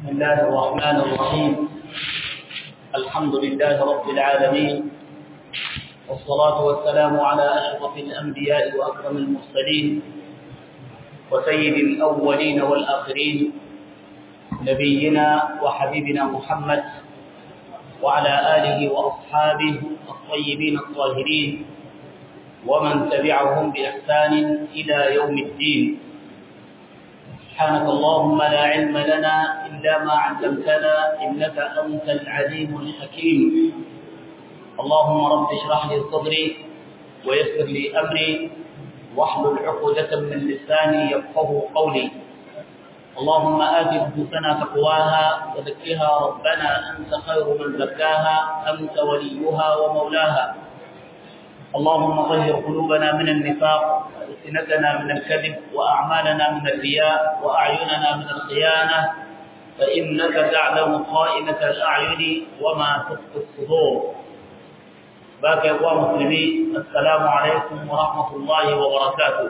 بسم الله الرحمن الرحيم الحمد لله رب العالمين والصلاة والسلام على أشرف الأنبياء وأكرم المرسلين وسيد الأولين والآخرين نبينا وحبيبنا محمد وعلى آله وأصحابه الطيبين الطاهرين ومن تبعهم بإحسان إلى يوم الدين سبحانك اللهم لا علم لنا إلا ما علمتنا إنك أنت العليم الحكيم اللهم رب اشرح لي صدري ويسر لي أمري واحلل عقدة من لساني يفقه قولي اللهم آت نفوسنا تقواها وزكها ربنا أنت خير من زكاها أنت وليها ومولاها اللهم طهر قلوبنا من النفاق وألسنتنا من الكذب وأعمالنا من الرياء وأعيننا من الخيانة فإنك تعلم خائنة الأعين وما تخفي الصدور باقي أخوة مسلمين السلام عليكم ورحمة الله وبركاته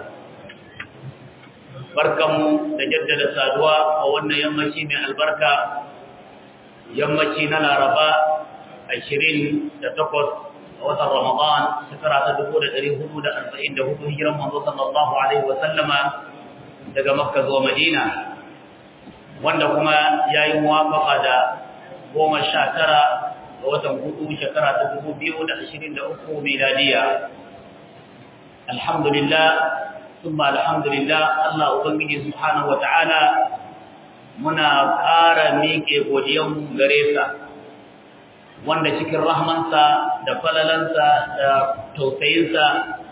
barkanmu da jaddada saduwa a wannan yammaci mai albarka yammaci na laraba 28 a watan ramadan shekara ta 1444 hijiran manzo sallallahu alaihi wa sallama daga makka zuwa madina wanda kuma yayi muwafaqa da 19 ga watan hudu shekara ta 2023 miladiya alhamdulillah thumma alhamdulillah Allah ubangiji subhanahu wataala muna ƙara miƙe godiyan gare sa wanda cikin rahmansa da falalansa da tausayinsa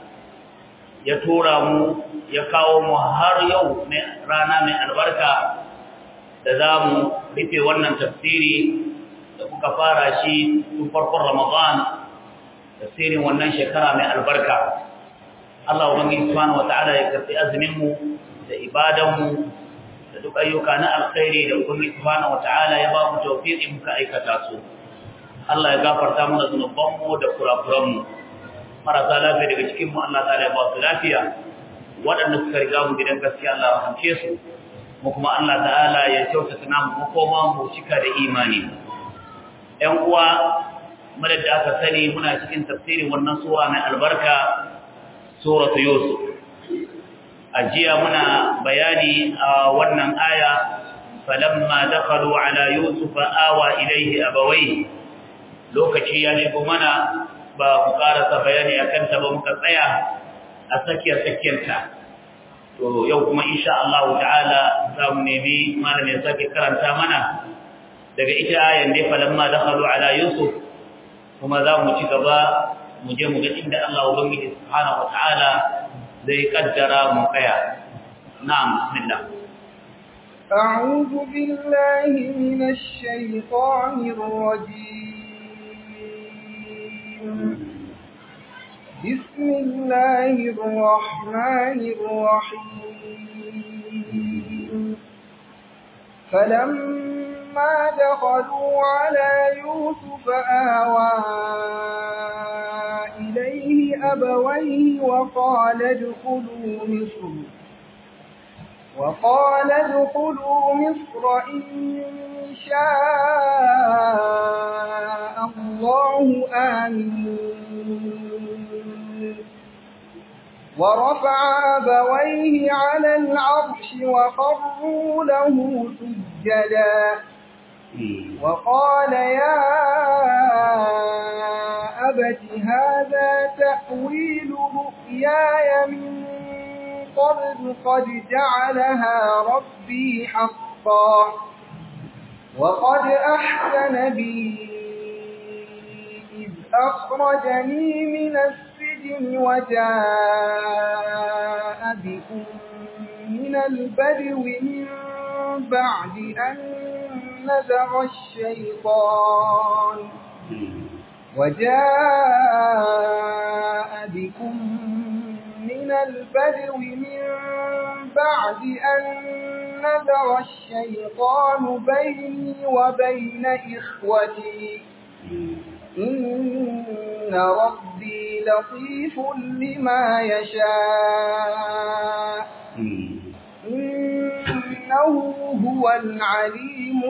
ya tura mu ya kawo mu har yau rana mai albarka da za mu rufe wannan tafsiri da kuka fara shi tun farkon ramadan tafsirin wannan shekara mai albarka Allah ubangiji subhanahu wata'ala ya karbi azumin mu da ibadan mu da duk ayyuka na alkhairi da ubangiji subhanahu wata'ala ya ba mu tawfiqi muka aikata su Allah ya gafarta mana zunuban mu da kurakuran mu marasa lafiya daga cikin mu Allah ta'ala ya ba su lafiya waɗanda suka riga mu gidan gaskiya Allah ya rahamce su mu kuma Allah ta'ala ya kyautata namu mu koma mu cika da imani ƴan uwa madad da aka sani muna cikin tafsirin wannan sura mai albarka suratu yusuf ajiya muna bayani a wannan aya falamma dakhalu ala yusuf awa ilayhi abawayhi lokaci ya shigo mana ba mu karasa bayani akan ta ba muka tsaya a tsakiyar tsakiyarta to yau kuma insha Allah ta'ala za mu nemi malamin sake karanta mana daga ita ayan dai falamma dakhalu ala yusuf kuma za mu ci gaba mu je mu ga inda Allah ubangiji subhanahu wataala zai kaddara mu kaya na'am bismillah أعوذ بالله من الشيطان الرجيم بسم الله الرحمن الرحيم فلما دخلوا على يوسف آوى إليه أبويه وقال ادخلوا مصر وقال ادخلوا مصر إن شاء الله آمين ورفع أبويه على العرش وخروا له سجدا وقال يا أبت هذا تأويل رؤياي من قبل قد جعلها ربي حقا وقد أحسن بي إذ أخرجني من السجن وجاء بكم من البدو من بعد أن نزغ الشيطان وجاء بكم من البدو من بعد أن نزغ الشيطان بيني وبين إخوتي إن ربي لطيف لما يشاء إن إنه هو العليم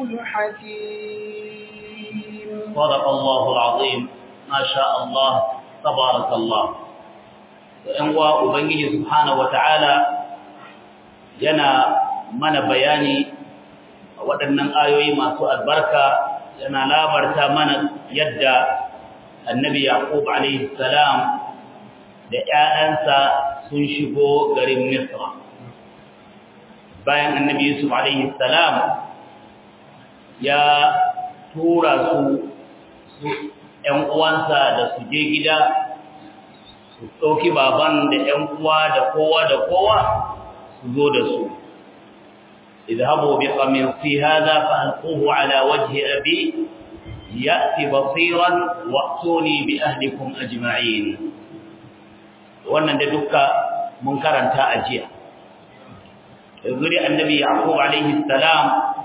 الحكيم صدق الله العظيم ما شاء الله تبارك الله ‘yan uwa Ubangiji Subhanahu wa ta'ala yana mana bayani a waɗannan ayoyi masu albarka yana labarta mana yadda annabi Yaqub alaihi salam da ‘ya'yansa sun shigo garin Misra. Bayan annabi Yusuf alaihi salam ya tura su ‘yan uwansa da su je gida su ɗauki baban da ‘yan uwa da kowa da kowa su zo da su. اذهبوا بقميصي هذا فألقوه على وجه أبي يأتي بصيرا وأتوني بأهلكم أجمعين wannan da duka mun karanta a jiya yanzu dai annabi yaqub alaihi salam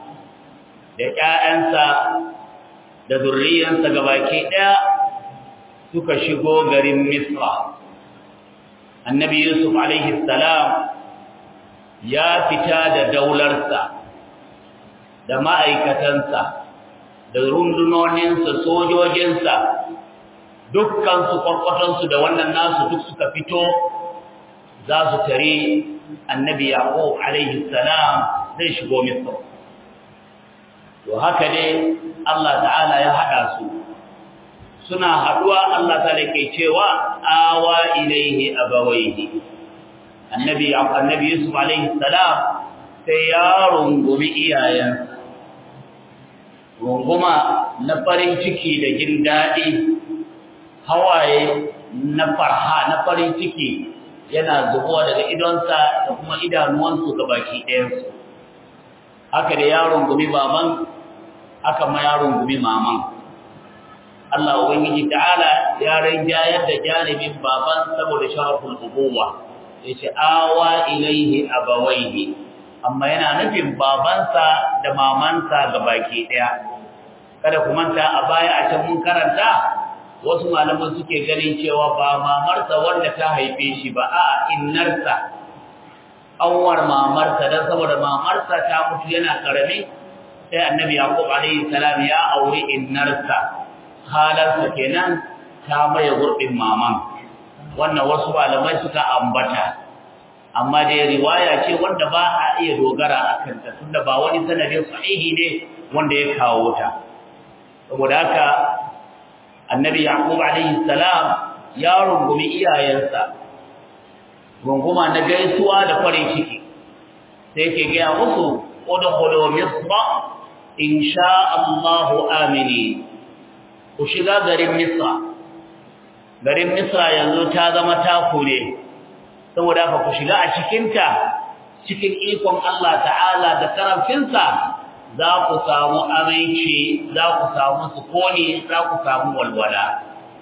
da ƴaƴansa da zurriyansa gabaki ɗaya suka shigo garin misra annabi yusuf alaihi salam ya fita da daularsa da ma'aikatansa da rundunoninsa sojojinsa dukkansu kwarkwatonsu da wannan nasu duk suka fito za su tare annabi yaqub alaihi salam zai shigo misra to haka ne Allah ta'ala ya hada su suna haduwa Allah ta'ala ke cewa awa ilaihi abawaihi annabi annabi yusuf alaihi salam sai ya rungumi iyayensa runguma na farin ciki da jin daɗi hawaye na farha na farin ciki yana zubowa daga idonsa da kuma idanuwansu ga baki ɗayansu haka da yaron gumi baban haka ma yaron gumi maman Allah ubangiji ta'ala ya rinjayar da janibin baban saboda sharaful ubuwa yace awa ilaihi abawaihi amma yana nufin babansa da mamansa ga baki ɗaya kada ku manta a baya a can mun karanta wasu malaman suke ganin cewa ba mamarsa wanda ta haife shi ba a innarsa anwar mamarsa dan saboda mamarsa ta mutu yana karami sai annabi yaqub alaihi salam ya aure innarsa halarsa kenan ta maye gurbin maman wannan wasu malamai suka ambata amma dai riwaya ce wanda ba a iya dogara akan ta tunda ba wani sanadin sahihi ne wanda ya kawo ta saboda haka annabi yaqub alayhi salam ya rungumi iyayensa runguma na gaisuwa da farin ciki sai yake ga musu udkhulu misra insha Allah amini ku shiga garin misra garin misra yanzu ta zama taku ne saboda haka ku shiga a cikin ta cikin ikon Allah ta'ala da karamcinsa za ku samu aminci za ku samu sukuni za ku samu walwala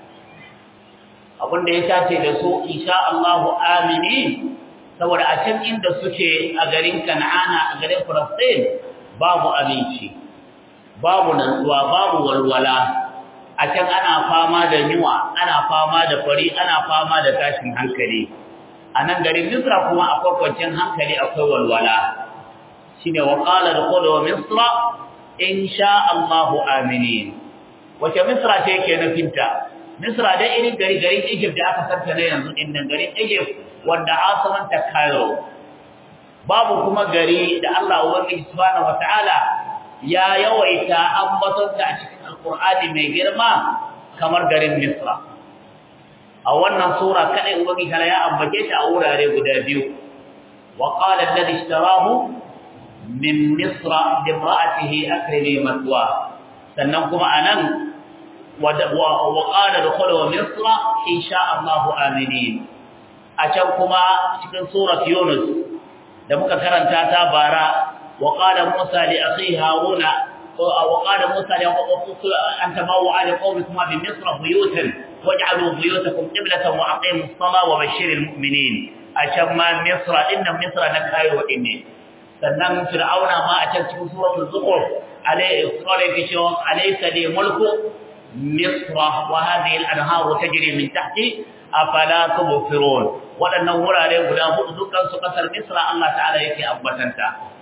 abinda ya tace da su insha Allahu amini saboda a can inda suke a garin Kan'ana a garin Filistin babu aminci babu nantsuwa babu walwala a can ana fama da yunwa ana fama da fari ana fama da tashin hankali a nan garin Misra kuma akwai kwanciyar hankali akwai walwala shine wa qala dkhulu misra in sha Allahu aminin wace misra ce yake nufinta misra dai irin gari garin Egypt da aka santa ne yanzu din nan garin Egypt wanda asaman ta Cairo babu kuma gari da Allah ubangiji subhanahu wataala ya yawaita ambaton ta a cikin alqur'ani mai girma kamar garin misra a wannan sura kadai ubangiji ya ambace ta a wurare guda biyu wa qala alladhi ishtarahu min misra limra'atihi akrimi matwa sannan kuma anan wa qala dukhulu misra insha Allah aminin a can kuma cikin surat yunus da muka karanta ta bara wa qala musa li akhihi haruna wa qala musa li anta maw'a li qawmikum bi misra buyutan waj'alu buyutakum qiblatan wa aqimus salata wa bashshiril mu'minin a can ma misra inna misra na kayo ne sannan fir'auna ma a can cikin suratul zukhruf alayhi salatu wa alaysa li mulku misra wa hadhihi al-anharu tajri min tahti afala tubsirun wadannan wurare guda hudu dukkan su kasar misra Allah ta'ala yake abbatanta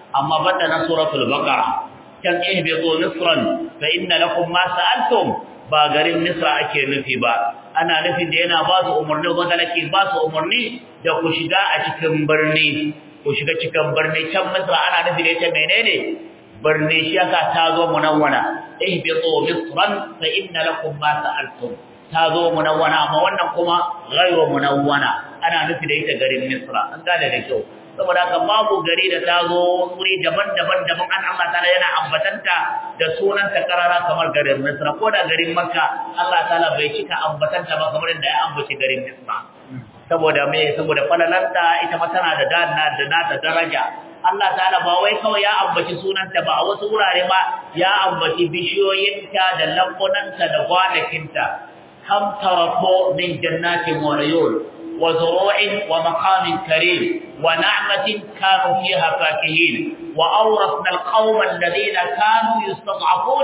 amma banda na suratul baqara kan ihbitu misran fa inna lakum ma sa'altum ba garin misra ake nufi ba ana nufin da yana ba su umarni wanda nake ba su umarni da ku shiga a cikin birni ku shiga cikin birni can misra ana nufi da ita menene birni shi yasa ta zo munawwana ihbitu misran fa inna lakum ma sa'altum ta zo munawwana amma wannan kuma ghairu munawwana ana nufi da ita garin misra an gane da kyau saboda haka babu gari da ta zo wuri daban-daban daban an Allah ta'ala yana ambatanta da sunanta karara kamar garin Misra ko da garin Makka Allah ta'ala bai cika ambatanta ba kamar da ya ambaci garin Misra saboda me saboda falalanta ita ma tana da dana da nata daraja Allah ta'ala ba wai kawai ya ambaci sunanta ba a wasu wurare ma ya ambaci bishiyoyinta da lambunanta da gwanakinta kam tarako min jannatin wa uyun وزروع ومقام كريم ونعمة كانوا فيها فاكهين وأورثنا القوم الذين كانوا يستضعفون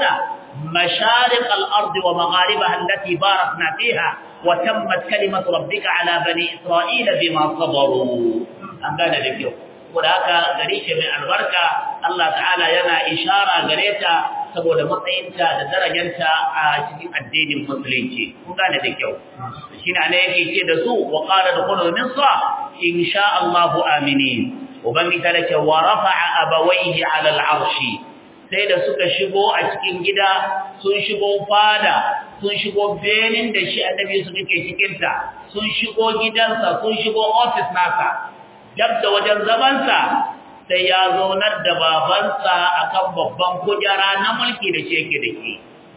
مشارق الأرض ومغاربها التي باركنا فيها وتمت كلمة ربك على بني إسرائيل بما صبروا أنقال لك وذاك غريش من البركة الله تعالى ينا إشارة غريتا saboda matsayinta da darajanta a cikin addinin musulunci kun gane da kyau shine ne yake ce da su wa qala dukhulu misra insha Allah aminin ubangi ta ce wa rafa'a abawayhi ala al'arshi sai da suka shigo a cikin gida sun shigo fada sun shigo benin da shi annabi su ke cikin ta sun shigo gidansa sun shigo office nasa dab da wajen zamansa sai ya zaunar da babansa akan babban kujera na mulki da shi yake da shi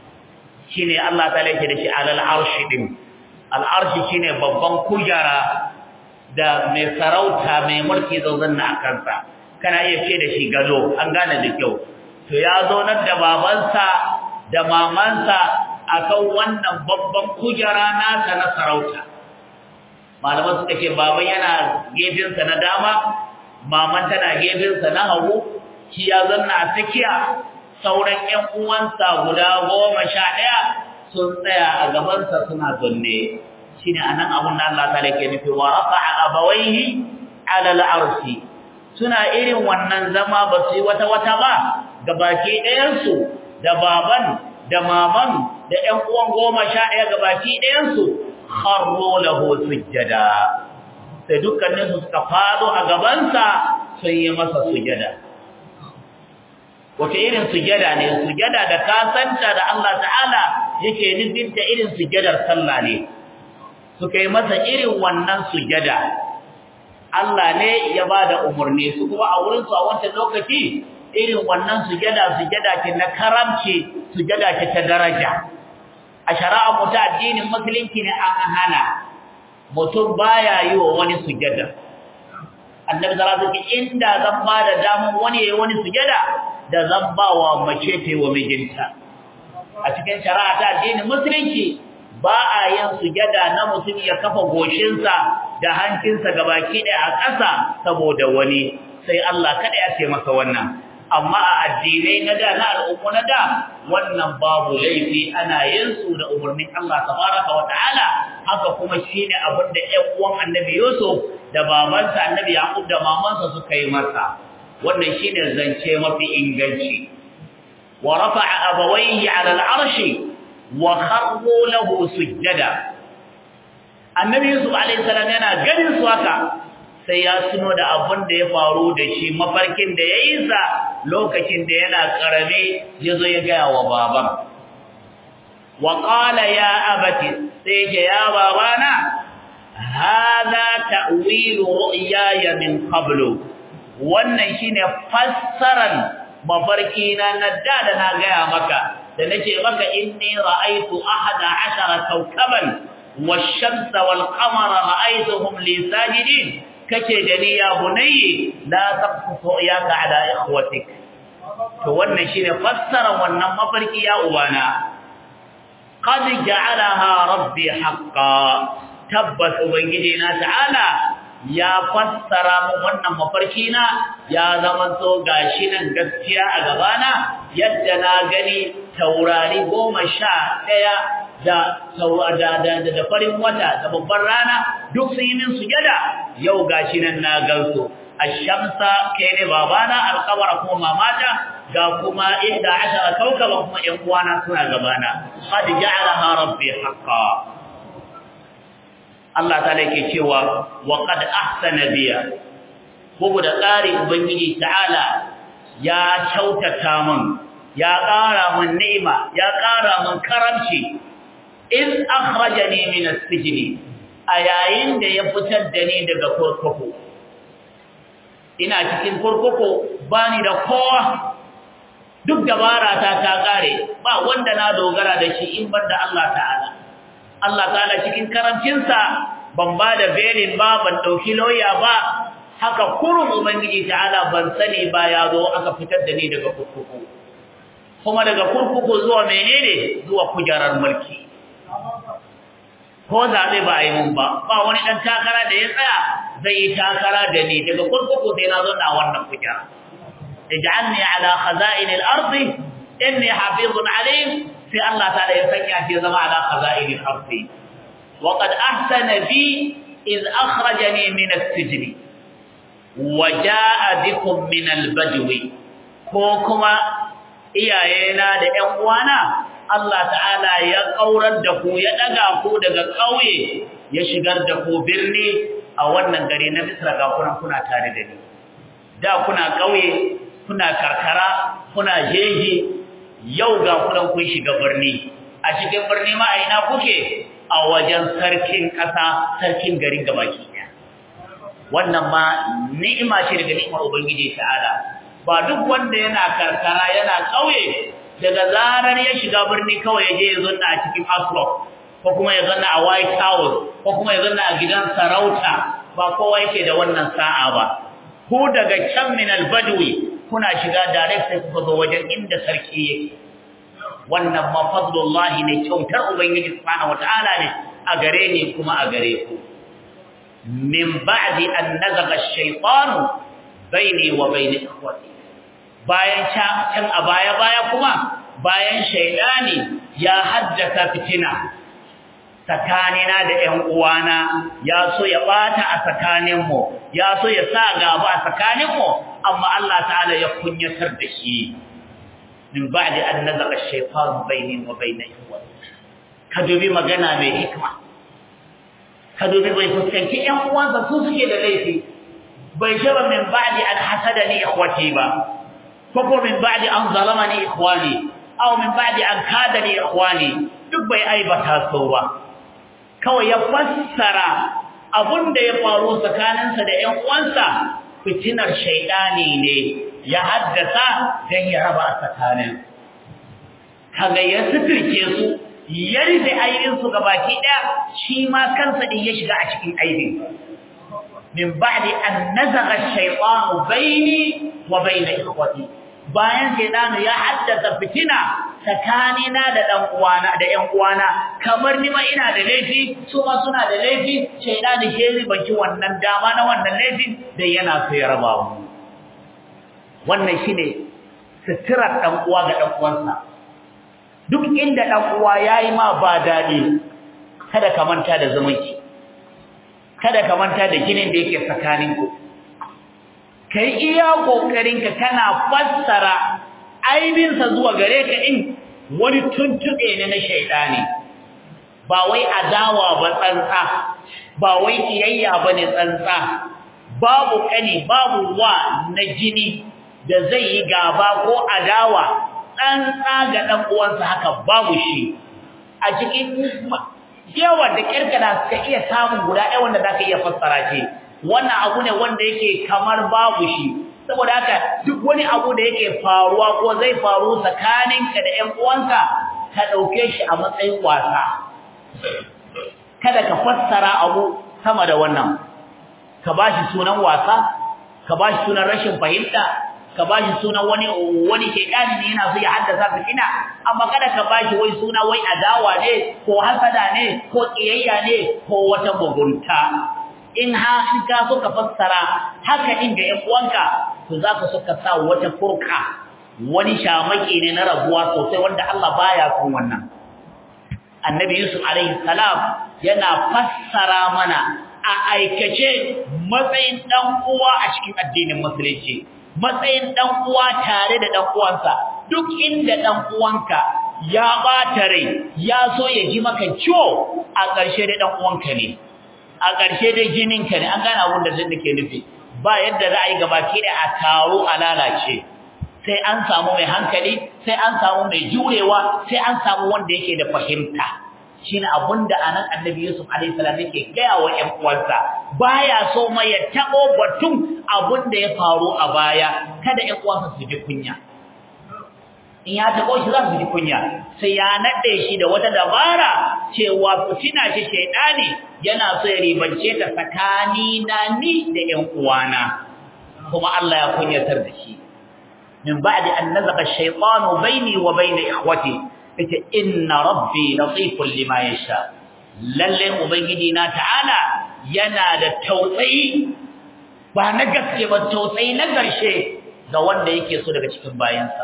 shine Allah ta yake da shi alal arshi din al arshi shine babban kujera da mai sarauta mai mulki zaunar na kansa kana iya ce da shi gado an gane da kyau to ya zaunar da babansa da mamansa akan wannan babban kujera nasa na sarauta malaman suka ce baban yana gefensa na dama maman tana gefensa na hagu shi ya zanna a tsakiya sauran ƴan uwansa guda goma sha ɗaya sun tsaya a gabansa suna zanne shine anan abun da Allah ta yake nufi wa rafa'a abawaihi ala al-arshi suna irin wannan zama ba su yi wata wata ba gabaki ɗayan su da baban da maman da ƴan uwan goma sha ɗaya gabaki ɗayan su kharru lahu sujjada sai dukkanin su suka fado a gabansa sun yi masa sujada wace irin sujada ne sujada da kasanta da Allah ta'ala yake nufinta irin sujadar sallah ne suka yi masa irin wannan sujada Allah ne ya bada umarni su kuma a wurin su a wancan lokaci irin wannan sujada sujada ce na karamci sujada ce ta daraja a shari'a mu ta addinin musulunci ne an hana mutum baya yi wa wani sujada annabi sallallahu alaihi wasallam inda zan ba da damun wani yayi wani sujada da zan ba wa mace ta wa mijinta a cikin shari'a ta addinin musulunci ba a yin sujada na mutum ya kafa goshinsa da hancinsa gabaki ɗaya a ƙasa saboda wani sai Allah kada ya ce masa wannan amma a addinai na da na al'ummu na da wannan babu laifi ana yin su da umarnin Allah tabaraka wa ta'ala haka kuma shine abin da ƴan uwan Annabi Yusuf da babansa Annabi Yaqub da mamansa suka yi masa wannan shine zance mafi inganci wa rafa'a abawayhi 'ala al-'arshi wa kharru lahu sujjada Annabi Yusuf alayhi salam yana ganin su haka sai ya tuno da abin da ya faru da shi mafarkin da ya yi sa lokacin da yana karame ya zo ya gaya wa baban wa qala ya abati sai ya ya babana hada ta'wilu ru'yaya min qablu wannan shine fassaran mafarki na nadda da na gaya maka da nace maka inni ra'aytu ahada ashara kawkaban wash-shamsa wal-qamara ra'aytuhum li sajidin kace da ni ya bunayyi la taqfu yaka ala ikhwatik to wannan shine fassara wannan mafarki ya ubana qad ja'alaha rabbi haqqan tabbas ubangiji na ta'ala ya fassara mu wannan mafarki na ya zama so gashi nan gaskiya a gabana yadda na gani taurari goma sha ɗaya da da da farin wata da babban rana duk sun yi min sujada yau gashi nan na gansu ash-shamsa kai ne babana al-qamara kuma mamata ga kuma 11 kaukaba kuma ƴan uwana suna gabana qad ja'alaha rabbi haqqan Allah ta'ala yake cewa wa qad ahsana biya bugu da tsari ubangiji ta'ala ya kyautata min ya ƙara min ni'ima ya ƙara min karamci in akhrajani min as-sijn a yayin da ya fitar da ni daga kurkuku ina cikin kurkuku bani da kowa duk dabara ta ta kare ba wanda na dogara da shi in banda Allah ta'ala Allah ta'ala cikin karamcinsa ban ba da belin ba ban dauki lauya ba haka kurun ubangiji ta'ala ban sani ba ya zo aka fitar da ni daga kurkuku kuma daga kurkuku zuwa menene zuwa kujerar mulki ko zaɓe ba a yi mun ba ba wani ɗan takara da ya tsaya zai yi takara da ni daga kurkuku sai na zo na wannan kujera ij'alni ala khaza'in al-ard inni hafizun alim sai Allah ta'ala ya sanya shi zama ala khaza'in al-ard wa qad ahsana bi iz akhrajani min as-sijn wa jaa bikum min al-badwi ko kuma iyayena da ƴan uwana Allah ta'ala ya kaurar da ku ya daga ku daga kauye ya shigar da ku birni a wannan gari na Misra ga kuna kuna tare da ni da kuna kauye kuna karkara kuna jeji yau ga kuna kun shiga birni a cikin birni ma a ina kuke a wajen sarkin kasa sarkin garin gabaki ɗaya wannan ma ni'ima ce daga ni'imar ubangiji ta'ala ba duk wanda yana karkara yana kauye daga zarar ya shiga birni kawai ya je ya zanna a cikin Aslo ko kuma ya zanna a White House ko kuma ya zanna a gidan sarauta ba kowa yake da wannan sa'a ba ku daga can min al-badwi kuna shiga direct sai kuka zo wajen inda sarki yake wannan ma fadlullahi ne kyautar ubangiji subhanahu wataala ne a gare ni kuma a gare ku min ba'di an nazaga ash-shaytanu baini wa baini ikhwati bayan can a baya-baya kuma bayan shaidani ya haddasa fitina tsakanina da ƴan uwana ya so ya bata a tsakaninmu ya so ya sa gaba a tsakaninmu amma Allah ta'ala ya kunyatar da shi min ba'di an nazaga ash-shaytanu bayni wa bayna ikhwati ka dubi magana mai hikma ka dubi bai fuskanci ƴan uwansa su suke da laifi bai shaba min ba'di an hasadani ikhwati ba ko min ba'di an zalamani ikhwani aw min ba'di an kadani ikhwani duk bai aibata so ba kawai ya fassara abunda ya faru tsakaninsa da ƴan uwansa fitinar shaydani ne ya haddasa dan ya raba tsakanin kaga ya sitirce su ya rufe aibin su gabaki daya shi ma kansa din ya shiga a cikin aibin min ba'di an nazagha ash-shaytanu bayni wa bayna ikhwati bayan shaytanu ya haddasa fitina tsakanina da dan uwana da ƴan uwana kamar ni ma ina da laifi su ma suna da laifi shaytanu ke ribanci wannan dama na wannan laifin da yana so ya raba mu wannan shine sitirar dan uwa ga dan uwansa duk inda dan uwa yayi ma ba dadi kada ka manta da zumunci kada ka manta da ginin da yake tsakaninku kai iya kokarinka kana fassara aibinsa zuwa gare ka in wani tuntube ne na shaydani ba wai adawa ba tsantsa ba wai kiyayya bane tsantsa babu kani babu wa na jini da zai yi gaba ko adawa tsantsa ga dan uwansa haka babu shi a cikin yawa da kirkana suka iya samun guda ɗaya wanda zaka iya fassara shi wannan abu ne wanda yake kamar babu shi saboda haka duk wani abu da yake faruwa ko zai faru tsakaninka da ƴan uwanka ka dauke shi a matsayin wasa kada ka fassara abu sama da wannan ka bashi sunan wasa ka bashi sunan rashin fahimta ka bashi sunan wani wani shedani ne yana so ya haddasa fitina amma kada ka bashi wai suna wai adawa ne ko hasada ne ko kiyayya ne ko wata mugunta in ha in ka so ka fassara haka din ga ƴan uwanka to zaka so ka sa wata furka wani shamaki ne na rabuwa sosai wanda Allah baya son wannan annabi yusuf alaihi salam yana fassara mana a aikace matsayin dan uwa a cikin addinin musulunci matsayin dan uwa tare da dan uwansa duk inda dan uwanka ya bata rai ya so ya ji maka ciwo a ƙarshe da dan uwanka ne a ƙarshe da jininka ne an gane abin da zan nake nufi ba yadda za a yi gabaki da a taro a lalace sai an samu mai hankali sai an samu mai jurewa sai an samu wanda yake da fahimta shine abinda anan annabi Yusuf alaihi salam yake gaya wa ƴan uwansa baya so mai ya tabo batun abinda ya faru a baya kada ƴan uwansa su ji kunya in ya tabo shi za su ji kunya sai ya nade shi da wata dabara cewa fitina ce shaydani yana so ya ribance ta tsakani na ni da ƴan uwana kuma Allah ya kunyatar da shi min ba'di an nazaqa ash-shaytanu bayni wa bayna ikhwati ita inna rabbi latifun lima yasha lalle ubangiji na ta'ala yana da tausayi ba na gaske ba tausayi na garshe ga wanda yake so daga cikin bayansa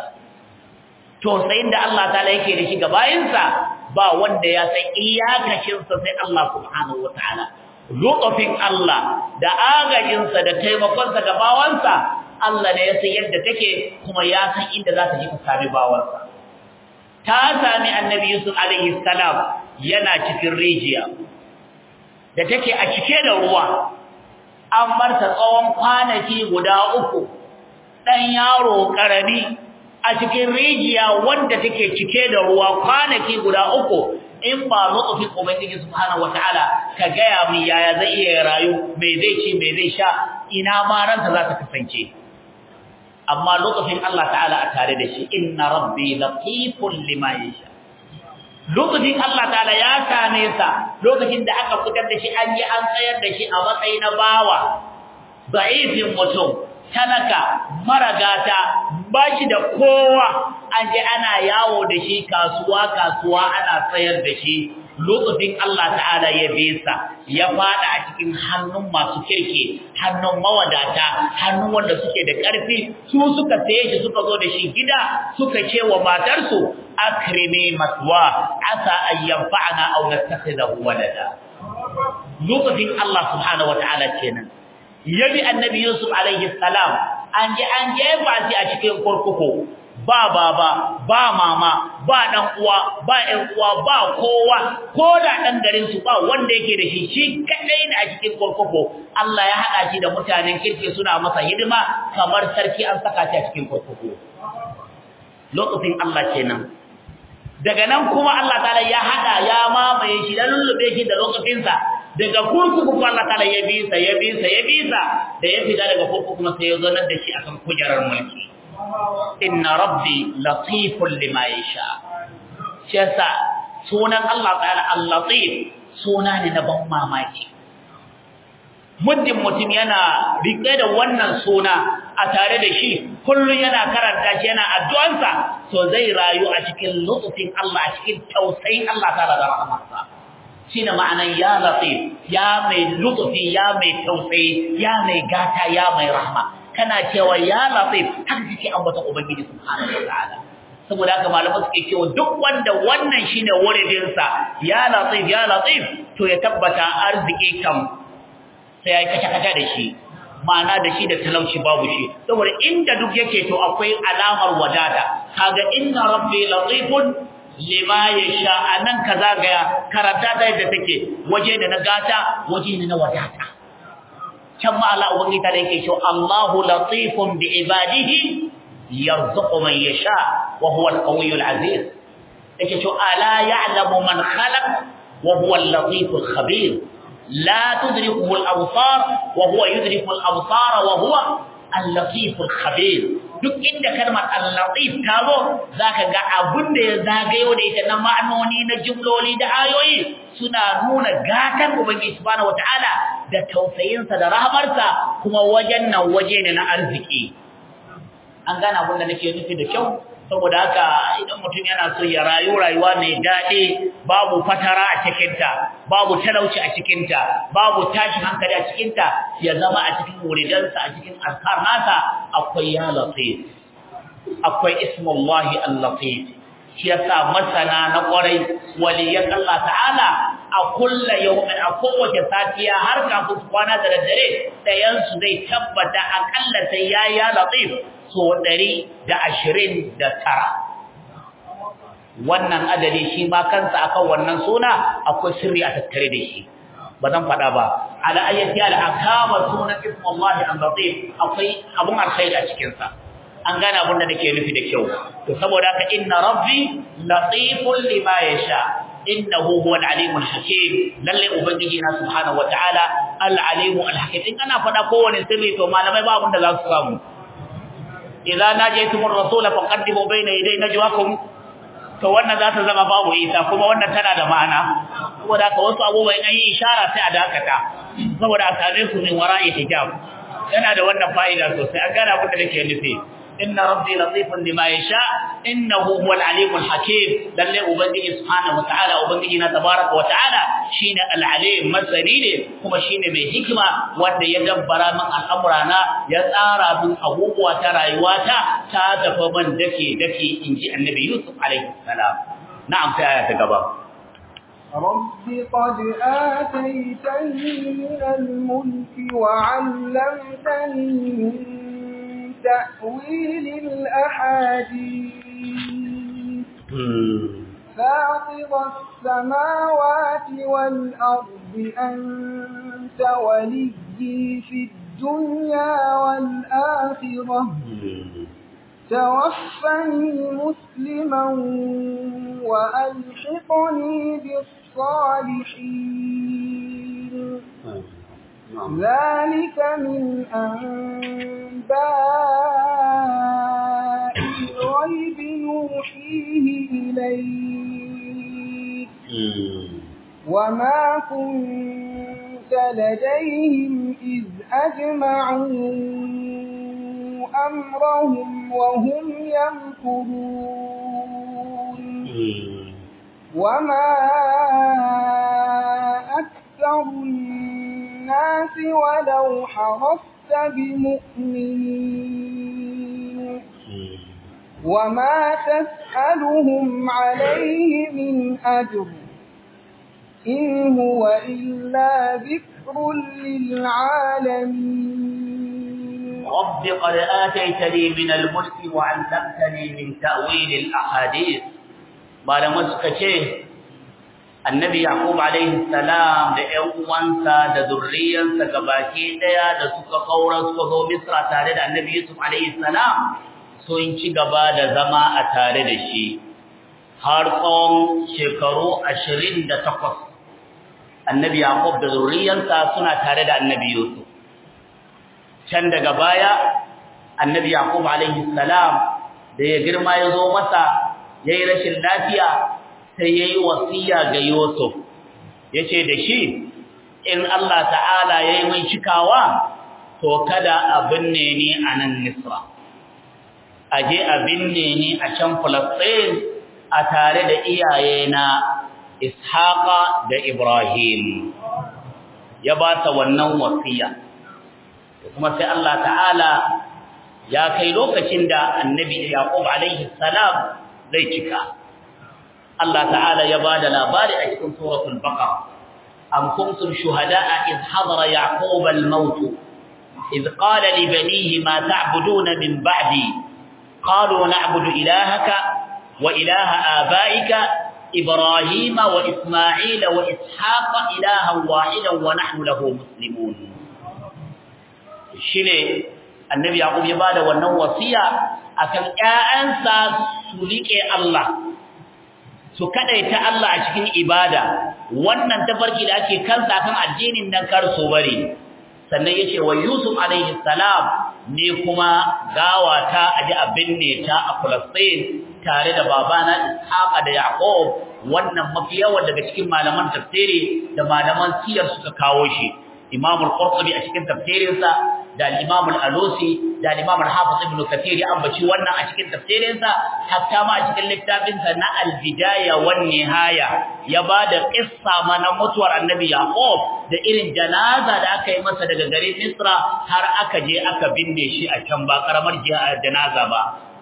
tausayin da Allah ta'ala yake da shi ga bayansa ba wanda ya san iyakacin sa sai Allah subhanahu wataala lutafin Allah da agajinsa da taimakonsa ga bawansa Allah ne ya san yadda take kuma ya san inda za ta ji ta sami bawansa ta sami annabi Yusuf alaihi salam yana cikin rijiya da take a cike da ruwa an marta tsawon kwanaki guda uku dan yaro karami a cikin rijiya wanda take cike da ruwa kwanaki guda uku in ba lutufin ubangiji subhanahu wataala ka gaya min yaya zai iya rayu me zai ci me zai sha ina ma ransa za ta kasance amma lokacin Allah ta'ala a tare da shi inna rabbi latifun lima yasha lokacin Allah ta'ala ya same sa lokacin da aka fitar da shi an yi an tsayar da shi a matsayin na bawa da'ifin mutum talaka maragata bashi da kowa an je ana yawo da shi kasuwa kasuwa ana tsayar da shi lokacin Allah ta'ala ya bisa ya fada a cikin hannun masu kirki hannun mawadata hannun wanda suke da ƙarfi su suka saye shi suka zo da shi gida suka ce wa matarsu akrimi maswa asa an yanfa'ana aw nattakhidahu walada lokacin Allah subhanahu wataala kenan yabi annabi Yusuf alaihi salam an je an jefa shi a cikin kurkuku ba baba ba mama ba dan uwa ba ɗan uwa ba kowa ko da dan garin su ba wanda yake da shi shi kadai ne a cikin kurkuku Allah ya hada shi da mutanen kirki suna masa hidima kamar sarki an saka shi a cikin kurkuku lokacin Allah kenan daga nan kuma Allah ta'ala ya hada ya mamaye shi da lullube shi da lokacin sa daga kurkuku kuma Allah ta'ala ya bisa ya bisa ya bisa da ya fita daga kurkuku kuma sai ya zo nan da shi akan kujerar mulki inna rabbi latifun lima yasha shi yasa sunan Allah ta'ala al-latif suna ne na ban mamaki muddin mutum yana rike da wannan suna a tare da shi kullun yana karanta shi yana addu'ansa to zai rayu a cikin lutufin Allah a cikin tausayin Allah ta'ala da rahmarsa shine ma'anan ya latif ya mai lutufi ya mai tausayi ya mai gata ya mai rahma kana cewa ya latif haka kike ambata ubangiji subhanahu wataala saboda haka malaman suke cewa duk wanda wannan shine wuridin sa ya latif ya latif to ya tabbata arziki kam sai ya kace kace da shi ma'ana da shi da talauci babu shi saboda inda duk yake to akwai alamar wadata kaga inna rabbi latifun lima yasha anan kaza ga karanta ta yadda take waje da na gata waje ne na wadata can ma Allah ubangi ta yake cewa Allahu latifun bi ibadihi yarzuqu man yasha wa huwa al-qawiyyul aziz yake cewa ala ya'lamu man khalaq wa huwa al-latiful khabir la tudrikuhu al-absar wa huwa yudriku al-absar wa huwa al-latiful khabir duk inda kalmar al-latif ta zo zaka ga abun da ya zagayo da ita na ma'anoni na jumloli da ayoyi suna nuna gatan ubangiji subhanahu wataala da tausayinsa da rahmarsa kuma wajen nan waje ne na arziki an gane abin da nake nufi da kyau saboda haka idan mutum yana so ya rayu rayuwa mai daɗi babu fatara a cikinta babu talauci a cikinta babu tashin hankali a cikinta ya zama a cikin wuridansa a cikin azkar nasa akwai ya latif akwai ismullahi al-latif shi yasa masana na kwarai waliyan Allah ta'ala a kulla yawmin a kowace safiya har kafin kwana da daddare dayan su zai tabbata akalla sai ya ya latif so 129 wannan adadi shi ma kansa akan wannan suna akwai sirri a tattare da shi ba zan faɗa ba ala ayyati al akama sunan ismullahi al-latif akwai abun alkhairi a cikin sa an gane abin da nake nufi da kyau to saboda haka inna rabbi latifun lima yasha innahu huwal alimul hakim lalle ubangiji na subhanahu wataala al alimul hakim in ana faɗa kowane sirri to malamai ba abin da za su samu idza najaytumur rasula faqaddimu bayna yaday najwakum to wannan za ta zama babu isa kuma wannan tana da ma'ana saboda haka wasu abubuwan an yi ishara sai a dakata saboda a same su min wara'i hijab yana da wannan fa'ida sosai an gane abin da nake nufi inna rabbi latifun lima yasha innahu huwal alimul hakim lalle ubangiji subhanahu wataala ubangiji na tabaraka wataala shine al-alim masani ne kuma shine mai hikima wanda ya dabbara min al'amurana ya tsara min abubuwa ta rayuwata ta tafi man dake dake inji annabi yusuf alaihi salam na'am sai aya ta gaba رب قد آتيتني من الملك وعلمتني من تأويل الأحاديث فاطر السماوات والأرض أنت ولي في الدنيا والآخرة توفني مسلما وألحقني بالصالحين ذلك من أنباء الغيب نوحيه إليك وما كنت لديهم إذ أجمعوا أمرهم وهم يمكرون وما أكثر الناس ولو حرصت بمؤمنين وما تسألهم عليه من أجر إن هو إلا ذكر للعالمين رب قد آتيتني من الملك وعلمتني من تأويل الأحاديث malaman suka ce annabi yaqub alaihi salam da ƴan uwansa da zurriyansa gabaki daya da suka kaura suka zo misra tare da annabi yusuf alaihi salam sun ci gaba da zama a tare da shi har tsawon shekaru 28 annabi yaqub da zurriyansa suna tare da annabi yusuf can daga baya annabi yaqub alaihi salam da ya girma ya zo masa yayi rashin lafiya sai yayi wasiya ga Yusuf yace da shi in Allah ta'ala yayi mai cikawa to kada abin ne ni a nan Misra aje abin ne ni a can Palestine a tare da iyayena Ishaqa da Ibrahim ya ba ta wannan wasiya kuma sai Allah ta'ala ya kai lokacin da Annabi Yaqub alaihi salam zai cika Allah ta'ala ya bada labari a cikin suratul baqara am kuntum shuhada'a id hadara yaqub al-maut id qala li banihi ma ta'buduna min ba'di qalu na'budu ilahaka wa ilaha abaika ibrahima wa isma'ila wa ishaqa ilahan wahidan wa nahnu lahu muslimun shine annabi yaqub ya bada wannan wasiya akan ƴaƴansa su rike Allah su kadaita Allah a cikin ibada wannan tafarki da ake kansa kan addinin nan kar su bari sannan yace wa Yusuf alaihi salam ne kuma gawata aji abin ne ta a Palestine tare da babana Ishaq da Yaqub wannan mafi yawan daga cikin malaman tafsiri da malaman siyar suka kawo shi Imam al-Qurtubi a cikin tafsirinsa da al-Imam al-Alusi da al-Imam al-Hafiz Ibn Kathir ya ambaci wannan a cikin tafsirinsa hatta ma a cikin littafinsa na al-Bidaya wan Nihaya ya bada kissa mana mutuwar Annabi Yaqub da irin janaza da aka yi masa daga garin Misra har aka je aka binne shi a can ba karamar janaza ba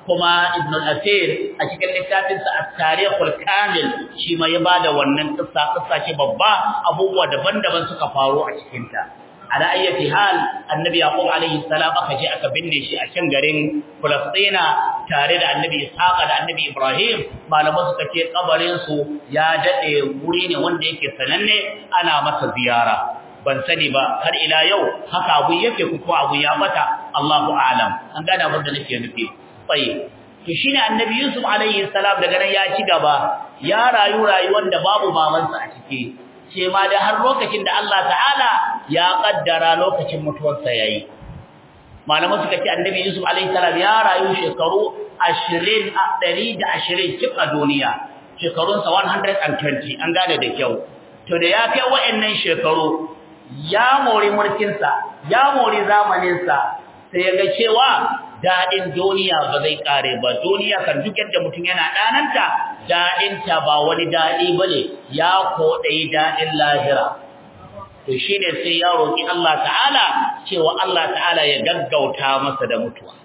kuma ibn al-asir a cikin littafinsa at-tarikhul kamil shi ma ya bada wannan kissa kissa ce babba abubuwa daban-daban suka faru a cikin ta ala ayyati hal annabi yaqub alaihi salam aka je aka binne shi a can garin Falastina tare da annabi Ishaq da annabi Ibrahim malaman suka ce kabarin su ya dade wuri ne wanda yake sananne ana masa ziyara ban sani ba har ila yau haka abu yake ko abu ya bata Allahu a'lam an gane abin da nake nufi tsaye to shine annabi Yusuf alaihi salam daga nan ya ci gaba ya rayu rayuwar da babu babansa a ciki ce ma da har lokacin da Allah ta'ala ya kaddara lokacin mutuwarsa yayi malaman suka ce annabi Yusuf alaihi salam ya rayu shekaru 20 120 cik a duniya shekarunsa 120 an gane da kyau to da ya kai wa'annan shekaru ya mori mulkinsa ya mori zamaninsa sai ya ga cewa daɗin duniya ba zai ƙare ba duniya kan duk yadda mutum yana ɗananta daɗinta ba wani daɗi ba ne ya koɗayi daɗin lahira to shi ne sai ya roƙi Allah ta'ala cewa Allah ta'ala ya gaggauta masa da mutuwa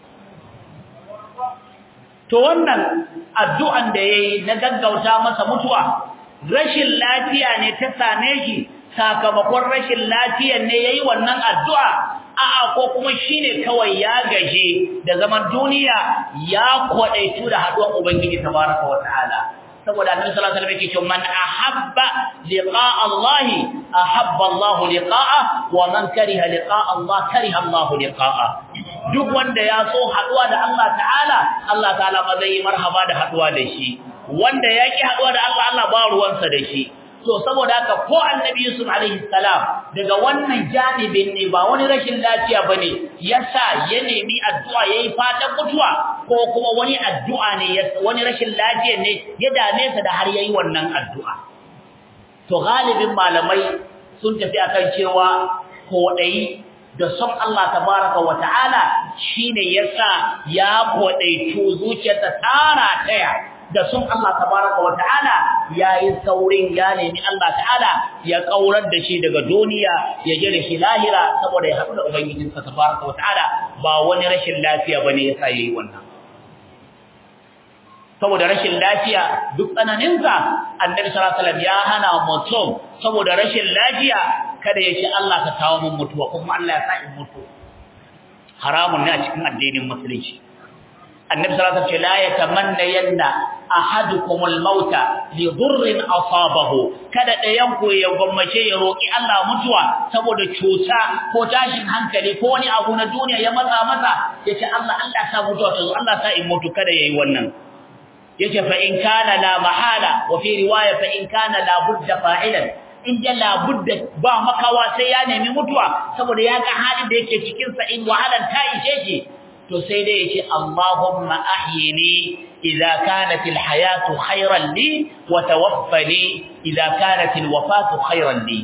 to wannan addu'an da ya yi na gaggauta masa mutuwa rashin lafiya ne ta same shi sakamakon rashin lafiyan ne ya yi wannan addu'a a'a ko kuma shine kawai ya gaje da zaman duniya ya kwadaitu da haduwar ubangiji tabaraka wa ta'ala saboda annabi sallallahu alaihi wasallam yake cewa man ahabba liqa'a Allah ahabba Allah liqa'a wa man kariha liqa'a Allah kariha Allah liqa'a duk wanda ya so haduwa da Allah ta'ala Allah ta'ala ma zai marhaba da haduwa da shi wanda yaki haduwa da Allah Allah ba ruwansa da shi to saboda haka ko annabi Yusuf alaihi salam daga wannan janibin ne ba wani rashin lafiya bane yasa ya nemi addu'a yayi fatan mutuwa ko kuma wani addu'a ne wani rashin lafiya ne ya dame sa da har yayi wannan addu'a to galibin malamai sun tafi akan cewa kodai da son Allah tabaraka wa ta'ala shine yasa ya kodaitu zuciyarsa tara taya da sun Allah tabaraka wa ta'ala yayin saurin ya nemi Allah ta'ala ya kaurar da shi daga duniya ya je da shi lahira saboda ya haɗu da ubangijinsa tabaraka wa ta'ala ba wani rashin lafiya bane yasa yayi wannan saboda rashin lafiya duk tsananinsa annabi sallallahu alaihi wasallam ya hana mutum saboda rashin lafiya kada ya ce Allah ka kawo mun mutuwa kuma Allah ya sa in mutu haramun ne a cikin addinin musulunci annabi sallallahu alaihi wasallam la yatamanna yanna ahadukum al-mauta li dhurrin asabahu kada dayan ku ya gwammace ya roki Allah mutuwa saboda cuta ko tashin hankali ko wani abu na duniya ya matsa masa yace Allah Allah sa mutuwa to Allah sa in mutu kada yayi wannan yace fa in kana la mahala wa fi riwaya fa in kana la budda fa'ilan in da la budda ba makawa sai ya nemi mutuwa saboda ya ga halin da yake cikin sa in wahalan ta ishe shi to sai dai yace Allahumma ahyini idza kanat alhayatu khayran li wa tawaffani idza kanat alwafatu khayran li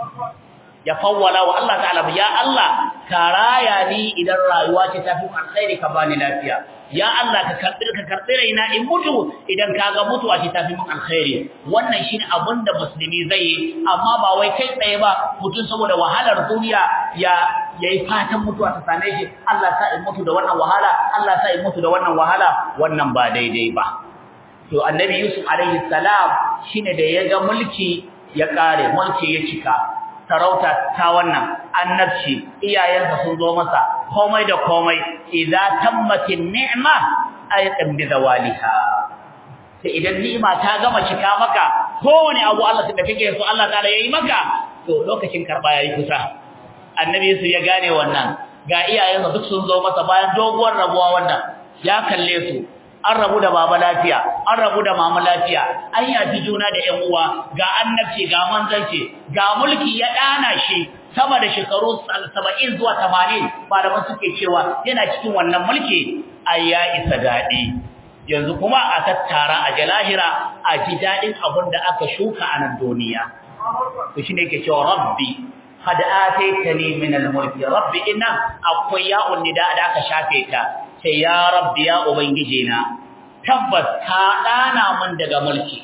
ya fawwala wa Allah ta'ala ya Allah ka raya ni idan rayuwa ce ta fi alkhairi ka bani lafiya ya Allah ka karbi ka karbi raina in mutu idan kaga mutuwa ce ta fi mun alkhairi wannan shine abinda musulmi zai yi amma ba wai kai tsaye ba mutum saboda wahalar duniya ya yayi fatan mutuwa ta same shi Allah sa in mutu da wannan wahala Allah sa in mutu da wannan wahala wannan ba daidai ba to annabi Yusuf alaihi salam shine da ya ga mulki ya kare mulki ya cika sarauta ta wannan annabci iyayensa sun zo masa komai da komai idza tammatin ni'ma ayatan bi zawaliha sai idan ni'ima ta gama cika maka kowane abu Allah da kake so Allah ta'ala yayi maka to lokacin karba yayi kusa annabi su ya gane wannan ga iyayensa duk sun zo masa bayan doguwar rabuwa wannan ya kalle su an rabu da baba lafiya an rabu da mama lafiya an yafi juna da ƴan uwa ga annabci ga manzanci ga mulki ya dana shi sama da shekaru 70 zuwa 80 malaman suke cewa yana cikin wannan mulki ai ya isa dadi yanzu kuma a tattara a jalahira a ji dadin abin da aka shuka a nan duniya to shine yake cewa rabbi qad ataitani min al-mulki rabbi inna akwai ya'un nida da aka shafe ta sai ya rabbi ya ubangije na tabbas ka dana min daga mulki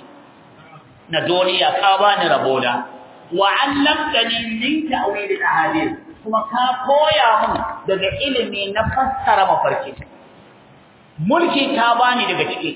na duniya ka bani rabona wa 'allamtani min ta'wil al-ahadith kuma ka koya min daga ilimi na fassara mafarki mulki ka bani daga ciki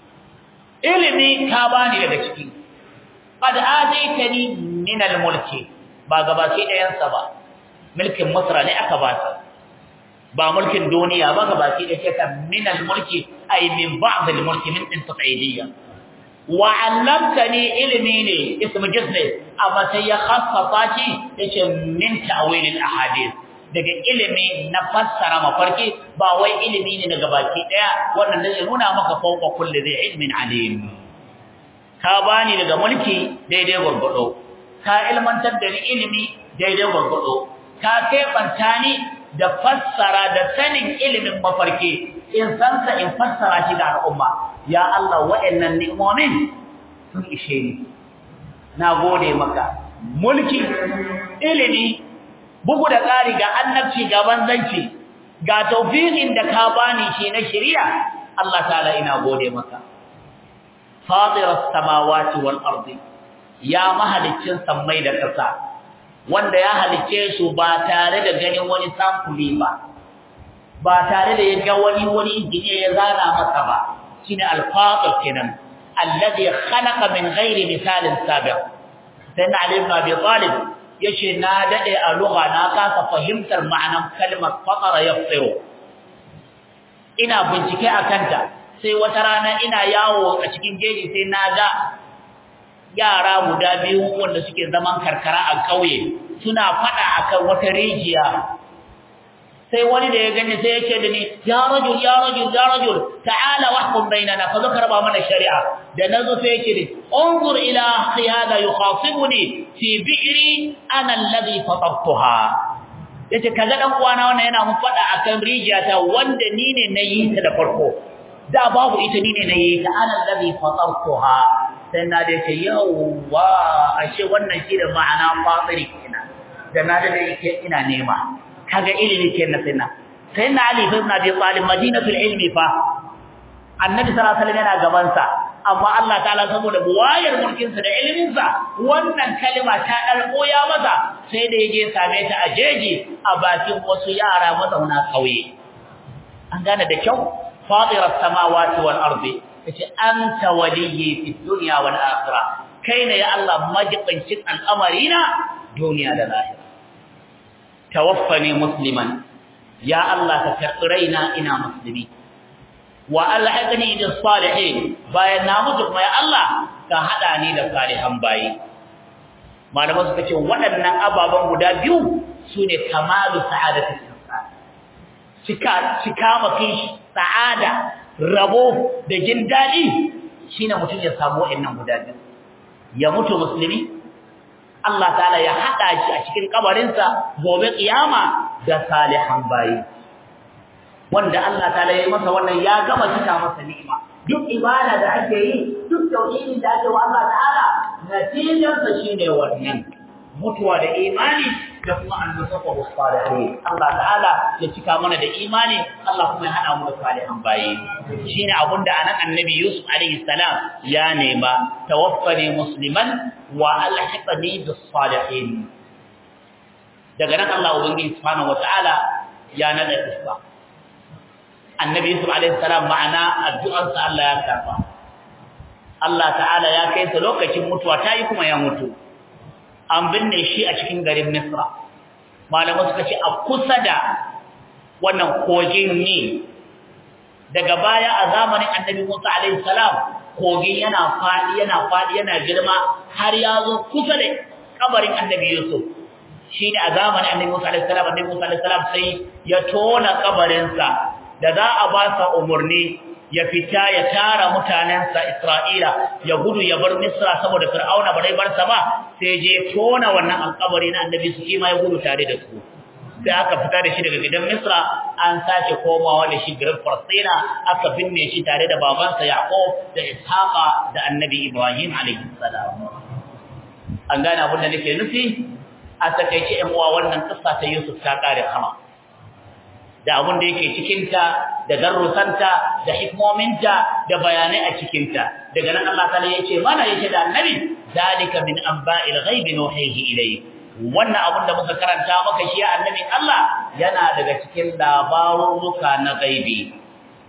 ilimi ka bani daga ciki qad ataitani min al-mulki ba gabaki ɗayan sa ba mulkin Misra ne aka ba ta ba mulkin duniya ba gabaki ɗaya ka min al-mulki ay min ba'd al-mulki min intiqaidiyya wa 'allamtani ilmi ne ismu jismi amma sai ya khassasa shi yace min ta'wil al-ahadith daga ilimi na fassara mafarki ba wai ilimi ne daga baki daya wannan da zai nuna maka fauka kulli zai ilmin alim ka bani daga mulki daidai gurgudo ka ilmantar da ni ilimi daidai gurgudo ka kebanta ni da fassara da sanin ilimin mafarki in san sa in fassara shi ga al'umma ya Allah wa'annan ni'imomin sun ishe ni na gode maka mulki ilimi bugu da ƙari ga annabci ga banzanci ga tawfiqin da ka bani shi na shari'a Allah ta'ala ina gode maka fatiras samawati wal ardi ya mahaliccin sammai da ƙasa wanda ya halicce su ba tare da ganin wani samfuri ba ba tare da ya ga wani wani injiniya ya zana masa ba shine al-fatir kenan alladhi khalaqa min ghairi misalin sabiq sayyidina ali ibn abi talib yace na dade a lugha na kasa fahimtar ma'anar kalmar fatara yafsiru ina bincike akanta sai wata rana ina yawo a cikin jeji sai na ga yara guda biyu wanda suke zaman karkara a kauye suna fada akan wata rijiya sai wani da ya gani sai ya ce da ni ya rajul ya rajul ya rajul ta'ala wahkum bainana fa zakara ba mana shari'a da nazo sai yake ni unzur ila akhi hada yukhasibuni fi bi'ri ana alladhi fatartuha yace kaga dan uwana wannan yana mun fada akan rijiya ta wanda ni ne nayi ta da farko da babu ita ni ne nayi ta ana alladhi fatartuha sai na da ce yawa ashe wannan shi da ma'ana fatiri kenan da na da yake ina nema kaga ilimi kenan sai na sai na ali ibn abi talib madinatul ilmi fa annabi sallallahu alaihi wasallam yana gaban sa amma Allah ta'ala saboda buwayar mulkin sa da ilimin sa wannan kalma ta dalko ya maza sai da yaje same ta a jeji a bakin wasu yara mazauna kauye an gane da kyau fatiras samawati wal ardi yace anta waliyyi fid dunya wal akhirah kaina ya Allah majibincin al'amarina duniya da lahira tawaffani musliman ya Allah ka karbi raina ina muslimi wa alhaqni bis salihin bayan na mutu kuma ya Allah ka hada ni da salihan bayi malama suka ce waɗannan ababan guda biyu sune kamalu sa'adatul insan cika cika makin sa'ada rabo da jin dadi shine mutum ya samu waɗannan guda biyu ya mutu musulmi Allah ta'ala ya hada shi a cikin kabarinsa gobe kiyama da salihan bayi wanda Allah ta'ala ya yi masa wannan ya gama cika masa ni'ima duk ibada da ake yi duk tauhidin da ake wa Allah ta'ala natijar sa shine wannan mutuwa da imani da kuma annasafa salihin Allah ta'ala ya cika mana da imani Allah kuma ya hada mu da salihan bayi shine abunda anan annabi Yusuf alaihi salam ya nema tawaffani musliman wa alhiqni bis salihin daga nan Allah ubangiji subhanahu wataala ya nada isfa annabi Yusuf alaihi salam ma'ana addu'arsa Allah ya karba Allah ta'ala ya kai sa lokacin mutuwa tayi kuma ya mutu an binne shi a cikin garin Misra malamai suka ce a kusa da wannan kogin ne daga baya a zamanin annabi Musa alaihi salam kogin yana fadi yana fadi yana girma har ya zo kusa da kabarin annabi Yusuf shine a zamanin annabi Musa alaihi salam annabi Musa alaihi salam sai ya tona kabarinsa da za a ba sa umurni ya fita ya tara mutanensa Isra'ila ya gudu ya bar Misra saboda Fir'auna ba dai bar sa ba sai je tona wannan alƙabari na annabi su kima ya gudu tare da su sai aka fita da shi daga gidan Misra an sake komawa da shi garin Falastina aka binne shi tare da babansa Yaqub da Ishaqa da annabi Ibrahim alaihi salam an gane abin da nake nufi a takeice ƴan uwa wannan kissa ta Yusuf ta kare kama da abin da yake cikinta da darusanta da hikmominta da bayanai a cikinta daga nan Allah ta'ala yace mana yace da annabi zalika min anba'il ghaibi nuhihi ilayhi wannan abin da muka karanta maka shi annabi Allah yana daga cikin labaruruka na gaibi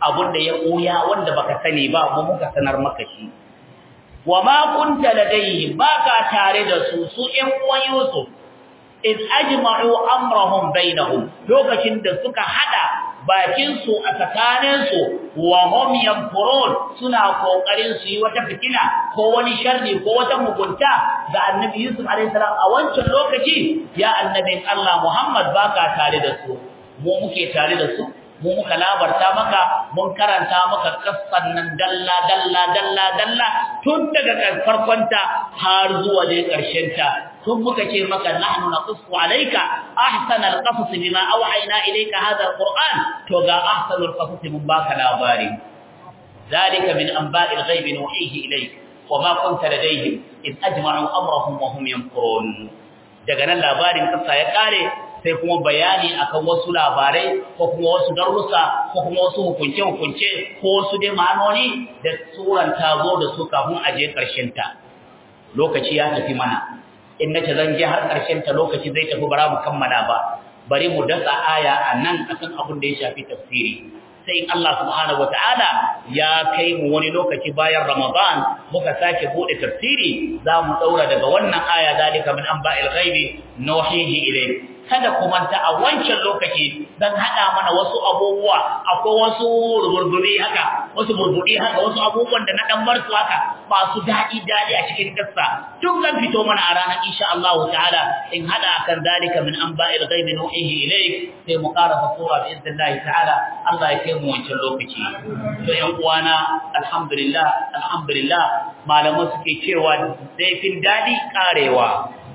abunda ya koya wanda baka sani ba mu muka sanar maka shi wa ma kunta ladayhi baka tare da su su ɗan uwan Yusuf iz ajma'u amrahum bainahum lokacin da suka hada bakin su a tsakanin su wa hum yanfurun suna kokarin su yi wata fitina ko wani sharri ko wata mugunta ga annabi Yusuf alaihi salam a wancan lokaci ya annabin Allah Muhammad baka tare da su mu muke tare da su mu muka labarta maka mun karanta maka kassan nan dalla dalla dalla dalla tun daga farkonta har zuwa da karshen ta tun muka ce maka nahnu naqussu alayka ahsana alqasas bima awhayna ilayka hadha alquran to ga ahsanul qasas mun baka labari zalika min anba'il ghaibi nuhihi ilayk wama kunta ladayhim id ajma'u amrahum wa hum yanfurun daga nan labarin kassa ya kare sai kuma bayani akan wasu labarai ko kuma wasu darussa ko kuma wasu hukunce-hukunce ko wasu dai ma'anoni da suran ta zo da su kafin a je ƙarshen ta lokaci ya tafi mana in nace zan je har ƙarshen ta lokaci zai tafi bara mu kammala ba bari mu dasa aya a nan akan abin da ya shafi tafsiri sai in Allah subhanahu wataala ya kai mu wani lokaci bayan Ramadan muka sake bude tafsiri za mu daura daga wannan aya zalika min anba'il ghaibi nuhihi ilayk kada ku manta a wancan lokaci dan hada mana wasu abubuwa akwai wasu ruburbuɗi haka wasu burbuɗi haka wasu abubuwan da na dan bar su haka masu daɗi daɗi a cikin kissa duk zan fito mana a ranar insha Allah ta'ala in hada akan dalika min anba'il ghaibi nuhihi ilayk sai mu karasa sura bi idnillah ta'ala Allah ya kai mu wancan lokaci to yan uwana alhamdulillah alhamdulillah malaman suke cewa zaifin daɗi karewa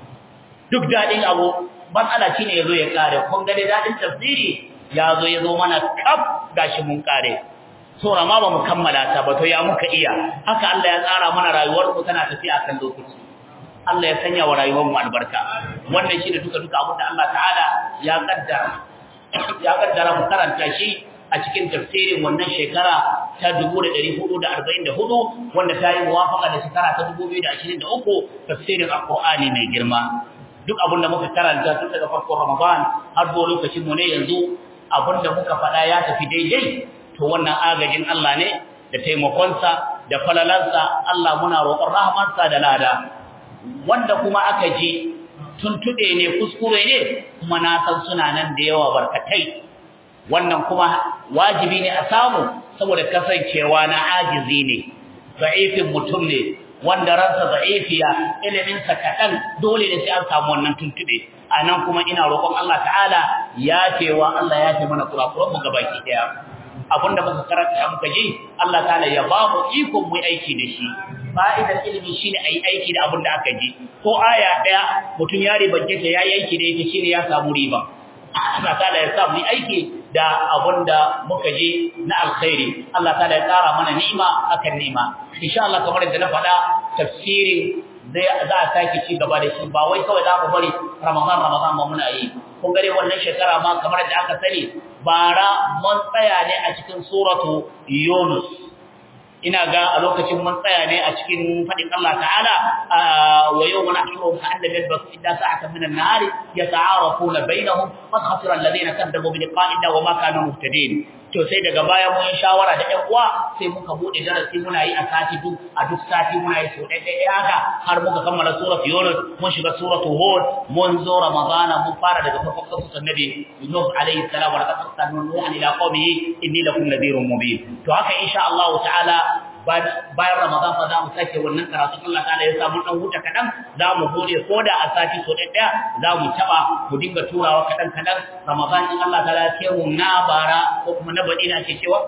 duk daɗin abu matsala shine yazo ya kare kun ga dadin tafsiri yazo yazo mana kaf gashi mun kare sura ma ba mu kammala ta ba to ya muka iya haka Allah ya tsara mana rayuwar mu tana tafiya kan lokaci Allah ya sanya wa rayuwar mu albarka wannan shine duka duka abin da Allah ta'ala ya kaddara ya kaddara mu karanta shi a cikin tafsirin wannan shekara ta 1444 wanda ta yi muwafaqa da shekara ta 2023 tafsirin alqur'ani mai girma duk abinda muka karanta tun daga farkon Ramadan har zuwa lokacin mu ne yanzu abinda muka faɗa ya tafi daidai to wannan agajin Allah ne da taimakonsa da falalansa Allah muna roƙon rahmansa da lada wanda kuma aka ji tuntube ne kuskure ne kuma na san suna nan da yawa barkatai wannan kuma wajibi ne a samu saboda kasancewa na ajizi ne da'ifin mutum ne wanda ransa da'ifiya iliminsa kaɗan dole ne sai an samu wannan tuntube a nan kuma ina roƙon Allah ta'ala ya cewa Allah ya ce mana kurakuranmu gabaki ɗaya abinda muka karanta muka ji Allah ta'ala ya ba mu ikon mu aiki da shi fa'idar ilimi shine ayi aiki da abin da aka ji ko aya ɗaya mutum ya ribance ta yayi aiki da ita shine ya samu riba Allah ta'ala ya sa mu aiki da abinda muka ji na alkhairi Allah ta'ala ya tsara mana ni'ima akan ni'ima insha Allah kamar yadda na faɗa tafsirin zai za a sake ci gaba da shi ba wai kawai za mu bari Ramadan Ramadan ba muna yi kun gare wannan shekara ma kamar yadda aka sani bara mun tsaya ne a cikin suratu Yunus ina ga a lokacin mun tsaya ne a cikin fadin Allah ta'ala wa yawma nahshuruhum ka'anna yalbasu illa sa'atan min an-nahari yata'arafuna bainahum qad khasira alladhina kadzabu bi liqa'ina wa ma kanu muhtadin to sai daga baya mun shawara da ƴan uwa sai muka bude darasi muna yi a sati duk a duk sati muna yi so ɗaya ɗaya haka har muka kammala surat Yunus mun shiga suratu Hud mun zo Ramadana mun fara daga farkon kasu annabi Nuh alayhi salam wa laqad arsalna Nuhan ila qaumihi inni lakum nadhirun mubin to haka insha Allah ta'ala bayan Ramadan fa za mu sake wannan karatu Allah ta'ala ya samu dan huta kadan za mu bude koda a sati so ɗaya za mu taba mu dinga turawa kadan kadan Ramadan in Allah ta'ala ya ce mu na bara ko kuma na baɗi na ke cewa?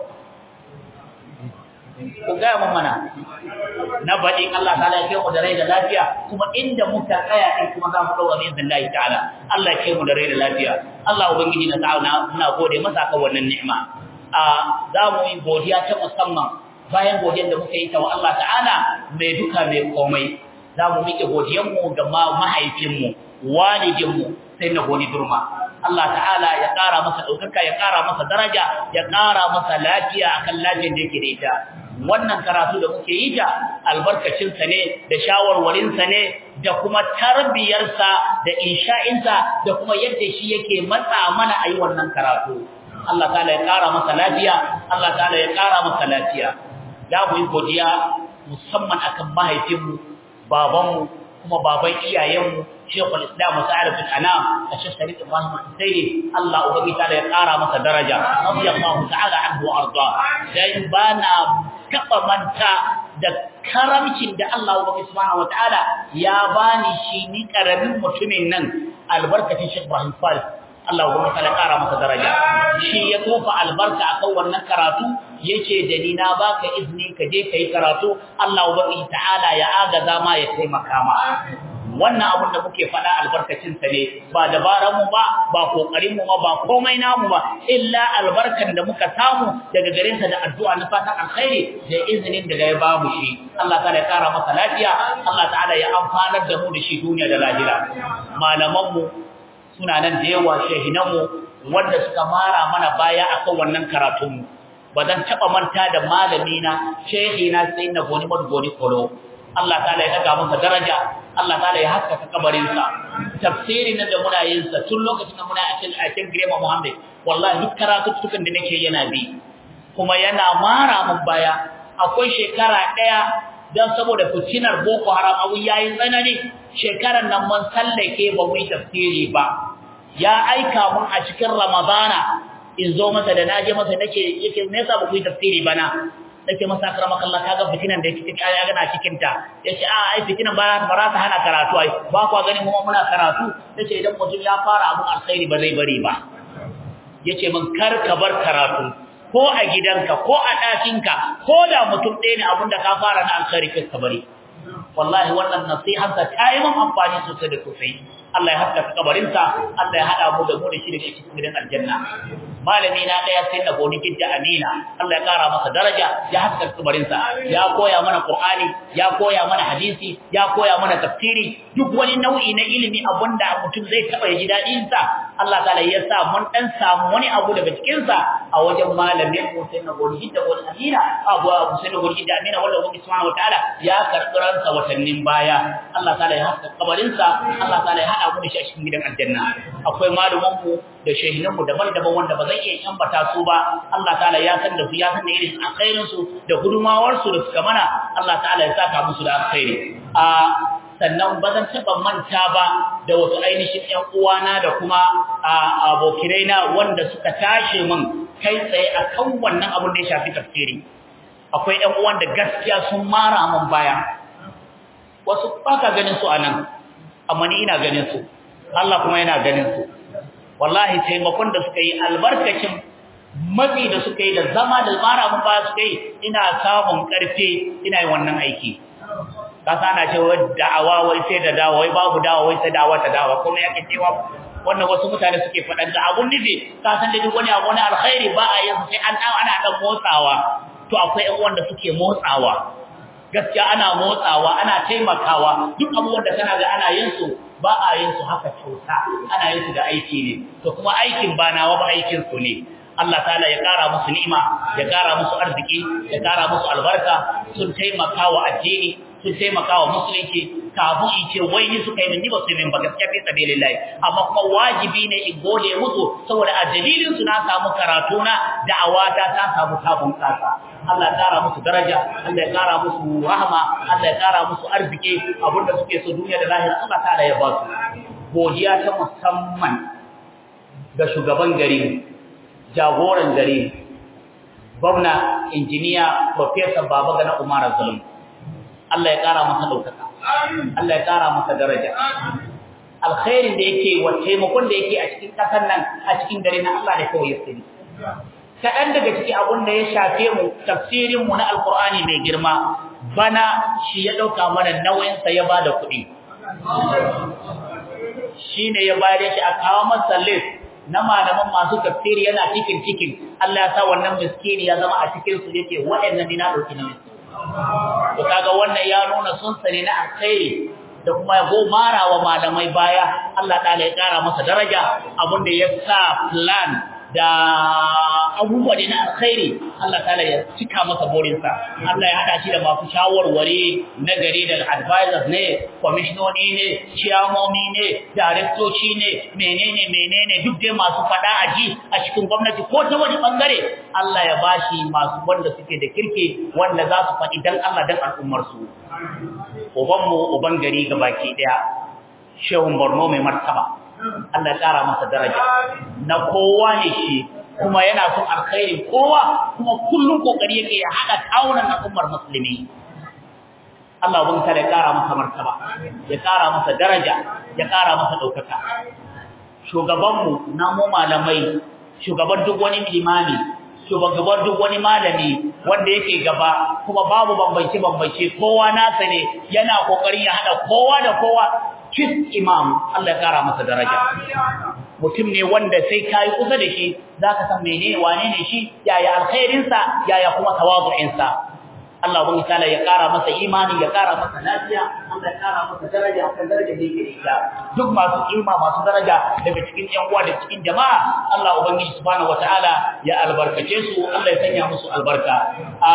Ku gaya mun mana, na baɗi Allah ta lafiya mu da rai da lafiya, kuma inda muka tsaya ɗin kuma za mu ɗaura bin Allah ta'ala, Allah ke mu da rai da lafiya, Allah Ubangiji na ta'ala muna gode masa kan wannan ni'ima. A za mu yi godiya ta musamman bayan godiyar da muka yi ta wa Allah ta'ala mai duka mai komai. Za mu miƙe godiyanmu ga mahaifinmu, walidinmu sai na goni durma. Allah ta'ala ya ƙara masa ɗaukaka ya ƙara masa daraja ya ƙara masa lafiya akan lafiyar da yake da ita wannan karatu da muke yi ta albarkacinsa ne da shawarwarinsa ne da kuma tarbiyarsa da insha'insa da kuma yadda shi yake matsa mana a yi wannan karatu Allah ta'ala ya kara masa lafiya Allah ta'ala ya kara masa lafiya za mu yi godiya musamman akan mahaifinmu babanmu kuma baban iyayenmu Sheikhul Islam Sa'id bin Anam da Sheikh Sharif Ibrahim Al-Sayyid Allah ubangi ta'ala ya kara masa daraja radiyallahu ta'ala anhu wa arda dan bana taba manta da karamcin da Allah ubangi subhanahu wa ta'ala ya bani shi ni karamin mutumin nan albarkacin Sheikh Ibrahim Faris Allah ubangi ta'ala kara masa daraja shi ya tofa albarka akan wannan karatu yace da ni na baka izini ka je kai karatu Allah ubangi ta'ala ya agaza ma ya taimaka ma wannan abin da muke faɗa albarkacin sa ne ba dabaran mu ba ba kokarin mu ba ba komai namu ba illa albarkan da muka samu daga gare sa da addu'a na fatan alkhairi da izinin daga ya bamu shi Allah ta'ala ya kara masa lafiya Allah ta'ala ya amfanar da mu da shi duniya da lahira malaman mu suna nan da yawa shehinan mu wanda suka mara mana baya akan wannan karatun mu ba zan taba manta da malami na shehina sai na goni goni kolo Allah ta'ala ya daga masa daraja Allah ta'ala ya haskaka kabarinsa tafsirin da muna yin sa tun lokacin da muna a cikin a cikin Grema Muhammad wallahi duk karatutukan da nake yana bi kuma yana mara mun baya akwai shekara daya dan saboda fitinar Boko Haram abu yayi tsanani shekaran nan mun sallake ba mu yi tafsiri ba ya aika mun a cikin Ramadana in zo masa da naje masa nake yake me yasa ba ku yi tafsiri bana nake masa akramaka Allah kaga fitinan da yake cikin ya gana cikin ta yace a ai fitinan ba ba ta hana karatu ai ba ku gani mu muna karatu yace idan mutum ya fara abun alkhairi ba zai bari ba yace mun kar ka bar karatu ko a gidanka ko a ɗakinka ko da mutum ɗaya ne abin da ka fara na alkhairi kai ka bari wallahi wannan nasihansa ta yi mun amfani sosai da sosai Allah ya haskaka kabarinsa Allah ya hada mu da mu da shi daga cikin gidan aljanna malami na daya sai na goni gidda amina Allah ya kara masa daraja ya haskaka kabarinsa ya koya mana qur'ani ya koya mana hadisi ya koya mana tafsiri duk wani nau'i na ilimi abunda mutum zai taba ji dadin sa Allah ta'ala ya sa mun dan samu wani abu daga cikin sa a wajen malamin mu sai na goni gidda goni amina abu abu sai na goni gidda amina wanda ubangi subhanahu wataala ya karbi ransa watannin baya Allah ta'ala ya haskaka kabarinsa Allah ta'ala ya haɗa mu da shi a cikin gidan aljanna akwai malumanmu da shehinanmu daban-daban wanda ba zan iya ambata su ba Allah ta'ala ya san da su ya san da irin alkhairin su da gudumawar su da suka mana Allah ta'ala ya saka musu da alkhairi a sannan ba zan taɓa manta ba da wasu ainihin ƴan uwana da kuma abokinai na wanda suka tashi min kai tsaye akan wannan abin da ya shafi tafsiri akwai ƴan uwan da gaskiya sun mara min baya wasu ba ka ganin su a nan amma ni ina ganin su Allah kuma yana ganin su wallahi taimakon da suka yi albarkacin matsi da suka yi da zama da mara mun ba suka yi ina samun karfe ina yin wannan aiki ka sana cewa da'awa wai sai da dawa wai babu dawa wai sai dawa ta dawa kuma yake cewa wannan wasu mutane suke faɗan da abun nufi ka san da duk wani abu na alkhairi ba a yin sai an ana dan motsawa to akwai ƴan wanda suke motsawa gaskiya ana motsawa ana taimakawa duk abubuwan da kana ga ana yin su ba a yin su haka kyauta ana yin su da aiki ne to kuma aikin ba nawa ba aikin su ne Allah ta'ala ya kara musu ni'ima ya kara musu arziki ya kara musu albarka sun taimaka wa addini sun taimaka wa musulunci kafin in ce wai ni suka yi ni ba su yi ba gaskiya fi sabilillahi amma kuma wajibi ne in gode musu saboda a dalilin su na samu karatu na da'awata ta samu sabon kasa Allah ya kara musu daraja Allah ya kara musu rahama Allah ya kara musu arziki abinda suke so duniya da lahira Allah ta'ala ya ba su godiya ta musamman ga shugaban gari jagoran gari gwamna injiniya professor baba gana umar zulum Allah ya kara masa daukaka Allah ya kara masa daraja alkhairin da yake wa taimakon da yake a cikin kasar nan a cikin dare na Allah da kawai ya sani kaɗan daga ciki abin da ya shafe mu tafsirin mu na alkur'ani mai girma bana shi ya ɗauka mana nauyinsa ya ba da kuɗi shi ne ya bayar shi a kawo masa list na malaman masu tafsiri yana cikin cikin Allah ya sa wannan miskini ya zama a cikin su yake waɗannan ni na ɗauki nauyin to kaga wannan ya nuna sun sani na alkhairi da kuma ya gomara wa malamai baya Allah ta'ala ya kara masa daraja abinda ya sa plan da abubuwa da na alkhairi Allah ta'ala ya cika masa burinsa Allah ya hada shi da masu shawarwari na gari da advisors ne commissioners ne chairmomi ne directoci ne menene menene duk dai masu fada a ji a cikin gwamnati ko ta wani bangare Allah ya bashi masu wanda suke da kirki wanda za su faɗi dan Allah dan al'ummar su uban mu uban gari gabaki daya shehun Borno mai martaba Allah ya kara masa daraja na kowa ne shi kuma yana son alkhairin kowa kuma kullum kokari yake ya hada kawunan al'ummar musulmi Allah ubun ta ya kara masa martaba ya kara masa daraja ya kara masa daukaka shugaban mu na mu malamai shugaban duk wani limami shugaban duk wani malami wanda yake gaba kuma babu bambance bambance kowa nasa ne yana kokarin ya hada kowa da kowa chief imam Allah ya kara masa daraja mutum ne wanda sai kai kusa da shi zaka san menene wane ne shi yaya alkhairin sa yaya kuma tawazu'in sa Allah ubangi ta'ala ya kara masa imani ya kara masa lafiya Allah ya kara masa daraja kan daraja da yake da duk masu kima masu daraja daga cikin yan uwa da cikin jama'a Allah ubangi subhanahu wataala ya albarkace su Allah ya sanya musu albarka a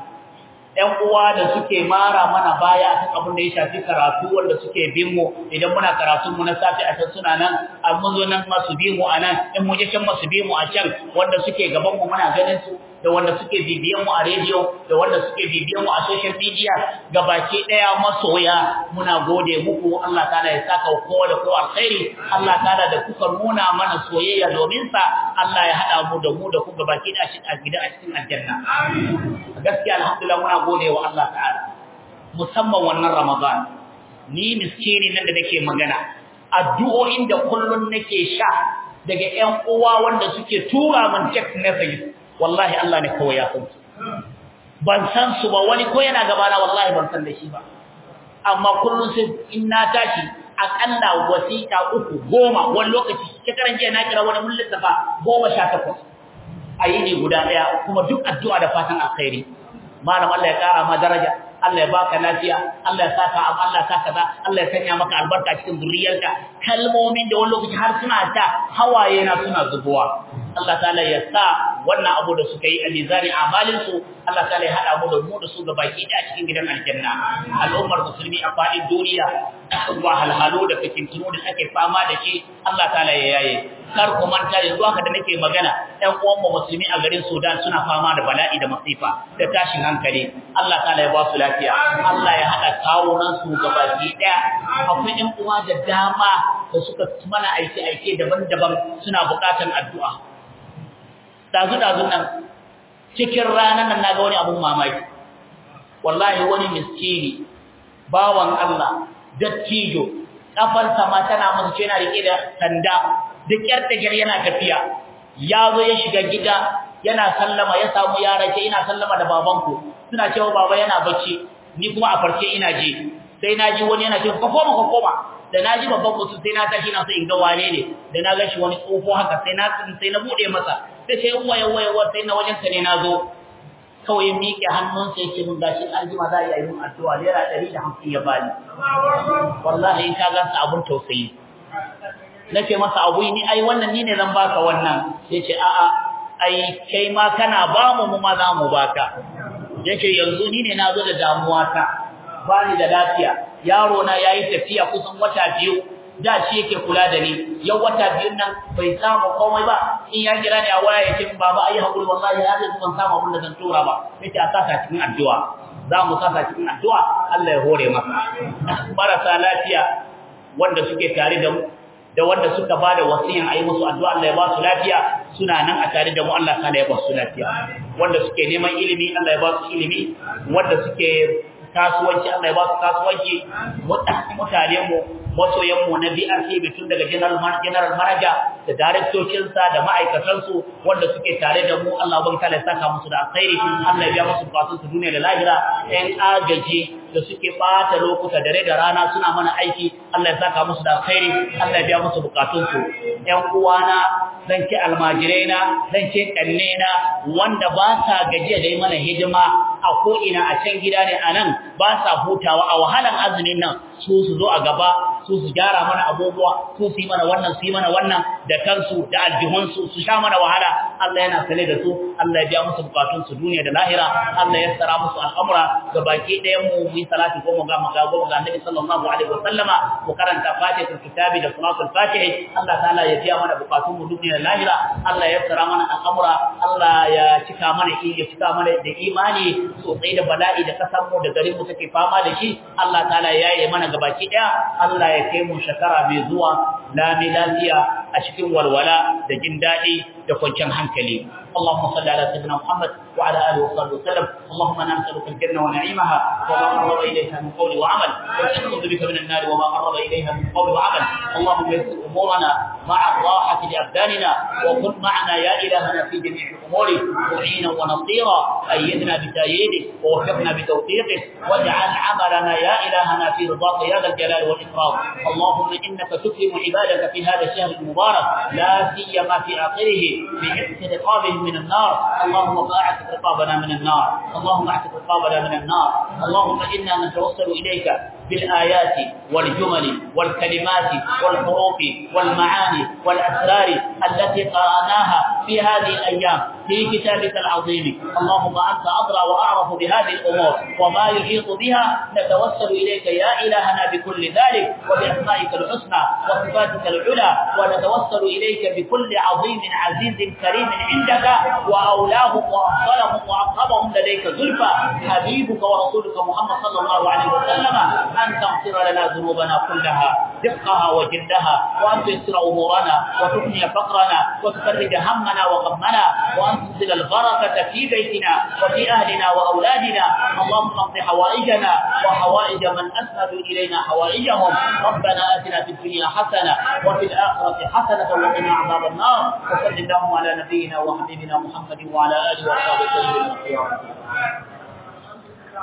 ‘yan uwa da suke mara mana baya kan abin da ya shafi karatu wanda suke bin mu idan muna karatun mu na safi a can suna nan a mun zo nan masu bi mu a nan in mu je can masu bi mu a can wanda suke gaban mu muna ganin su da wanda suke bibiyan mu a rediyo da wanda suke bibiyan mu a social media gabaki daya masoya muna gode muku Allah ta'ala ya saka kowa da kowa alkhairi Allah ta'ala da kuka nuna mana soyayya domin sa Allah ya hada mu da mu da ku gabaki da shi a gida a cikin aljanna gaskiya alhamdulillah muna gode wa Allah ta'ala musamman wannan Ramadan ni miskini nan da nake magana addu'o'in da kullun nake sha daga ƴan uwa wanda suke tura min text message wallahi Allah ne kawai ya san su ban san su ba wani ko yana gaba na wallahi ban san da shi ba amma kullun sai in na tashi akalla wasiƙa uku goma wani lokaci shekaran jiya na kira wani mun lissafa goma sha takwas a yini guda ɗaya kuma duk addu'a da fatan alkhairi malam Allah ya kara ma daraja Allah ya baka lafiya Allah ya saka am Allah saka za Allah ya sanya maka albarka cikin zuriyarka kalmomin da wani lokaci har suna ta hawaye na suna zubowa Allah ta'ala ya sa wannan abu da suka yi a mizani amalin su Allah ta'ala ya hada mu da mu da su baki da cikin gidan aljanna al'ummar musulmi a fadin duniya wa halhalu da fitintunu da ake fama da shi Allah ta'ala ya yaye kar ku manta yanzu haka da nake magana ɗan uwan mu musulmi a garin Sudan suna fama da bala'i da masifa da tashin hankali Allah ta'ala ya ba su lafiya Allah ya hada kawunan su gabaki daya akwai ɗan uwa da dama da suka mana aiki aike daban-daban suna buƙatar addu'a dazu dazu nan cikin ranar nan naga wani abun mamaki wallahi wani miskini bawan Allah dattijo kafarsa ma tana masa ce yana rike da sanda duk yar tagar yana tafiya ya zo ya shiga gida yana sallama ya samu yara ce ina sallama da babanku suna cewa baba yana bacci ni kuma a farke ina ji sai na ji wani yana cewa ka koma ka koma da na ji babban mutum sai na tashi na so in ga wane ne da na ga shi wani tsofo haka sai na sai na bude masa sai sai waye waye waye sai na wajen ka ne na zo kawai miƙe hannunsa yake mun gashi aljima za a yi mun addu'a naira ɗari da hamsin ya bani wallahi in ka gansa abun tausayi nace masa abu ni ai wannan ni ne zan baka wannan yace a a ai kai ma kana ba mu mu ma za mu baka yace yanzu ni ne nazo da damuwa ta bani da lafiya yaro na yayi tafiya kusan wata biyu da shi yake kula da ni yau wata biyun nan bai samu komai ba in ya kira ni a waya yake baba ai hakuri wallahi ya zai ban samu abin da zan tura ba yace a saka cikin addu'a za mu saka cikin addu'a Allah ya hore maka marasa lafiya wanda suke tare da mu da wanda suka bada wasiyan ayi musu addu'a Allah ya ba su lafiya suna nan a tare da mu Allah kana ya ba su lafiya wanda suke neman ilimi Allah ya ba su ilimi wanda suke kasuwanci Allah ya ba su kasuwanci mutane mu masoyan mu na BRC bitun daga general general manager da directocin sa da ma'aikatan su wanda suke tare da mu Allah ban kala saka musu da alkhairi Allah ya biya musu bukatun su duniya da lahira ɗan agaji da suke bata lokuta dare da rana suna mana aiki Allah ya saka musu da alkhairi Allah ya biya musu bukatun su ƴan uwana zan ce almajiraina zan ce kannena wanda ba sa gajiya da yi mana hidima a ko ina a can gida ne anan ba sa hutawa a wahalan azumin nan su su zo a gaba su su gyara mana abubuwa su su yi mana wannan su yi mana wannan da kansu da aljihunsu su sha mana wahala Allah yana sane da su Allah ya biya musu bukatun su duniya da lahira Allah ya tsara musu al'amura ga baki ɗayan mu mu yi salati ko mu ga maga go ga Annabi sallallahu alaihi wasallama mu karanta fatihatul kitabi da salatul fatih Allah ta'ala ya biya mana bukatun mu duniya da lahira Allah ya tsara mana al'amura Allah ya cika mana ya cika mana da imani sosai da bala'i da kasan mu da garin mu take fama da shi Allah ta'ala ya yi mana gabaki ɗaya Allah ya kai mu shekara mai zuwa lami lafiya a cikin walwala da jin daɗi da kwanciyar hankali اللهم صل على سيدنا محمد وعلى اله وصحبه وسلم اللهم انا نسالك الجنه ونعيمها وما قرب اليها من قول وعمل ونعوذ بك من النار وما قرب اليها من قول وعمل اللهم يسر امورنا مع الراحه لابداننا وكن معنا يا الهنا في جميع الامور معينا ونصيرا ايدنا بتاييدك ووفقنا بتوفيقك واجعل عملنا يا الهنا في رضاك يا ذا الجلال والاكرام اللهم انك تكرم عبادك في هذا الشهر المبارك لا سيما في اخره بعتق رقابهم من النار اللهم فاعتق رقابنا من النار اللهم اعتق رقابنا من النار اللهم انا نتوسل اليك بالآيات والجمل والكلمات والحروف والمعاني والأسرار التي قرأناها في هذه الأيام في كتابك العظيم اللهم أنت أدرى وأعرف بهذه الأمور وما يحيط بها نتوسل إليك يا إلهنا بكل ذلك وبأسمائك الحسنى وصفاتك العلى ونتوسل إليك بكل عظيم عزيز كريم عندك وأولاهم وأفضلهم وأقربهم لديك زلفى حبيبك ورسولك محمد صلى الله عليه وسلم أن تغفر لنا ذنوبنا كلها دقها وجلدها وأن تيسر أمورنا وتغني فقرنا وتفرج همنا وغمنا وأن تنزل البركة في بيتنا وفي أهلنا وأولادنا اللهم اقض حوائجنا وحوائج من أسندوا إلينا حوائجهم ربنا آتنا في الدنيا حسنة وفي الآخرة حسنة وقنا عذاب النار وصل اللهم على نبينا وحبيبنا محمد وعلى آله وصحبه وسلم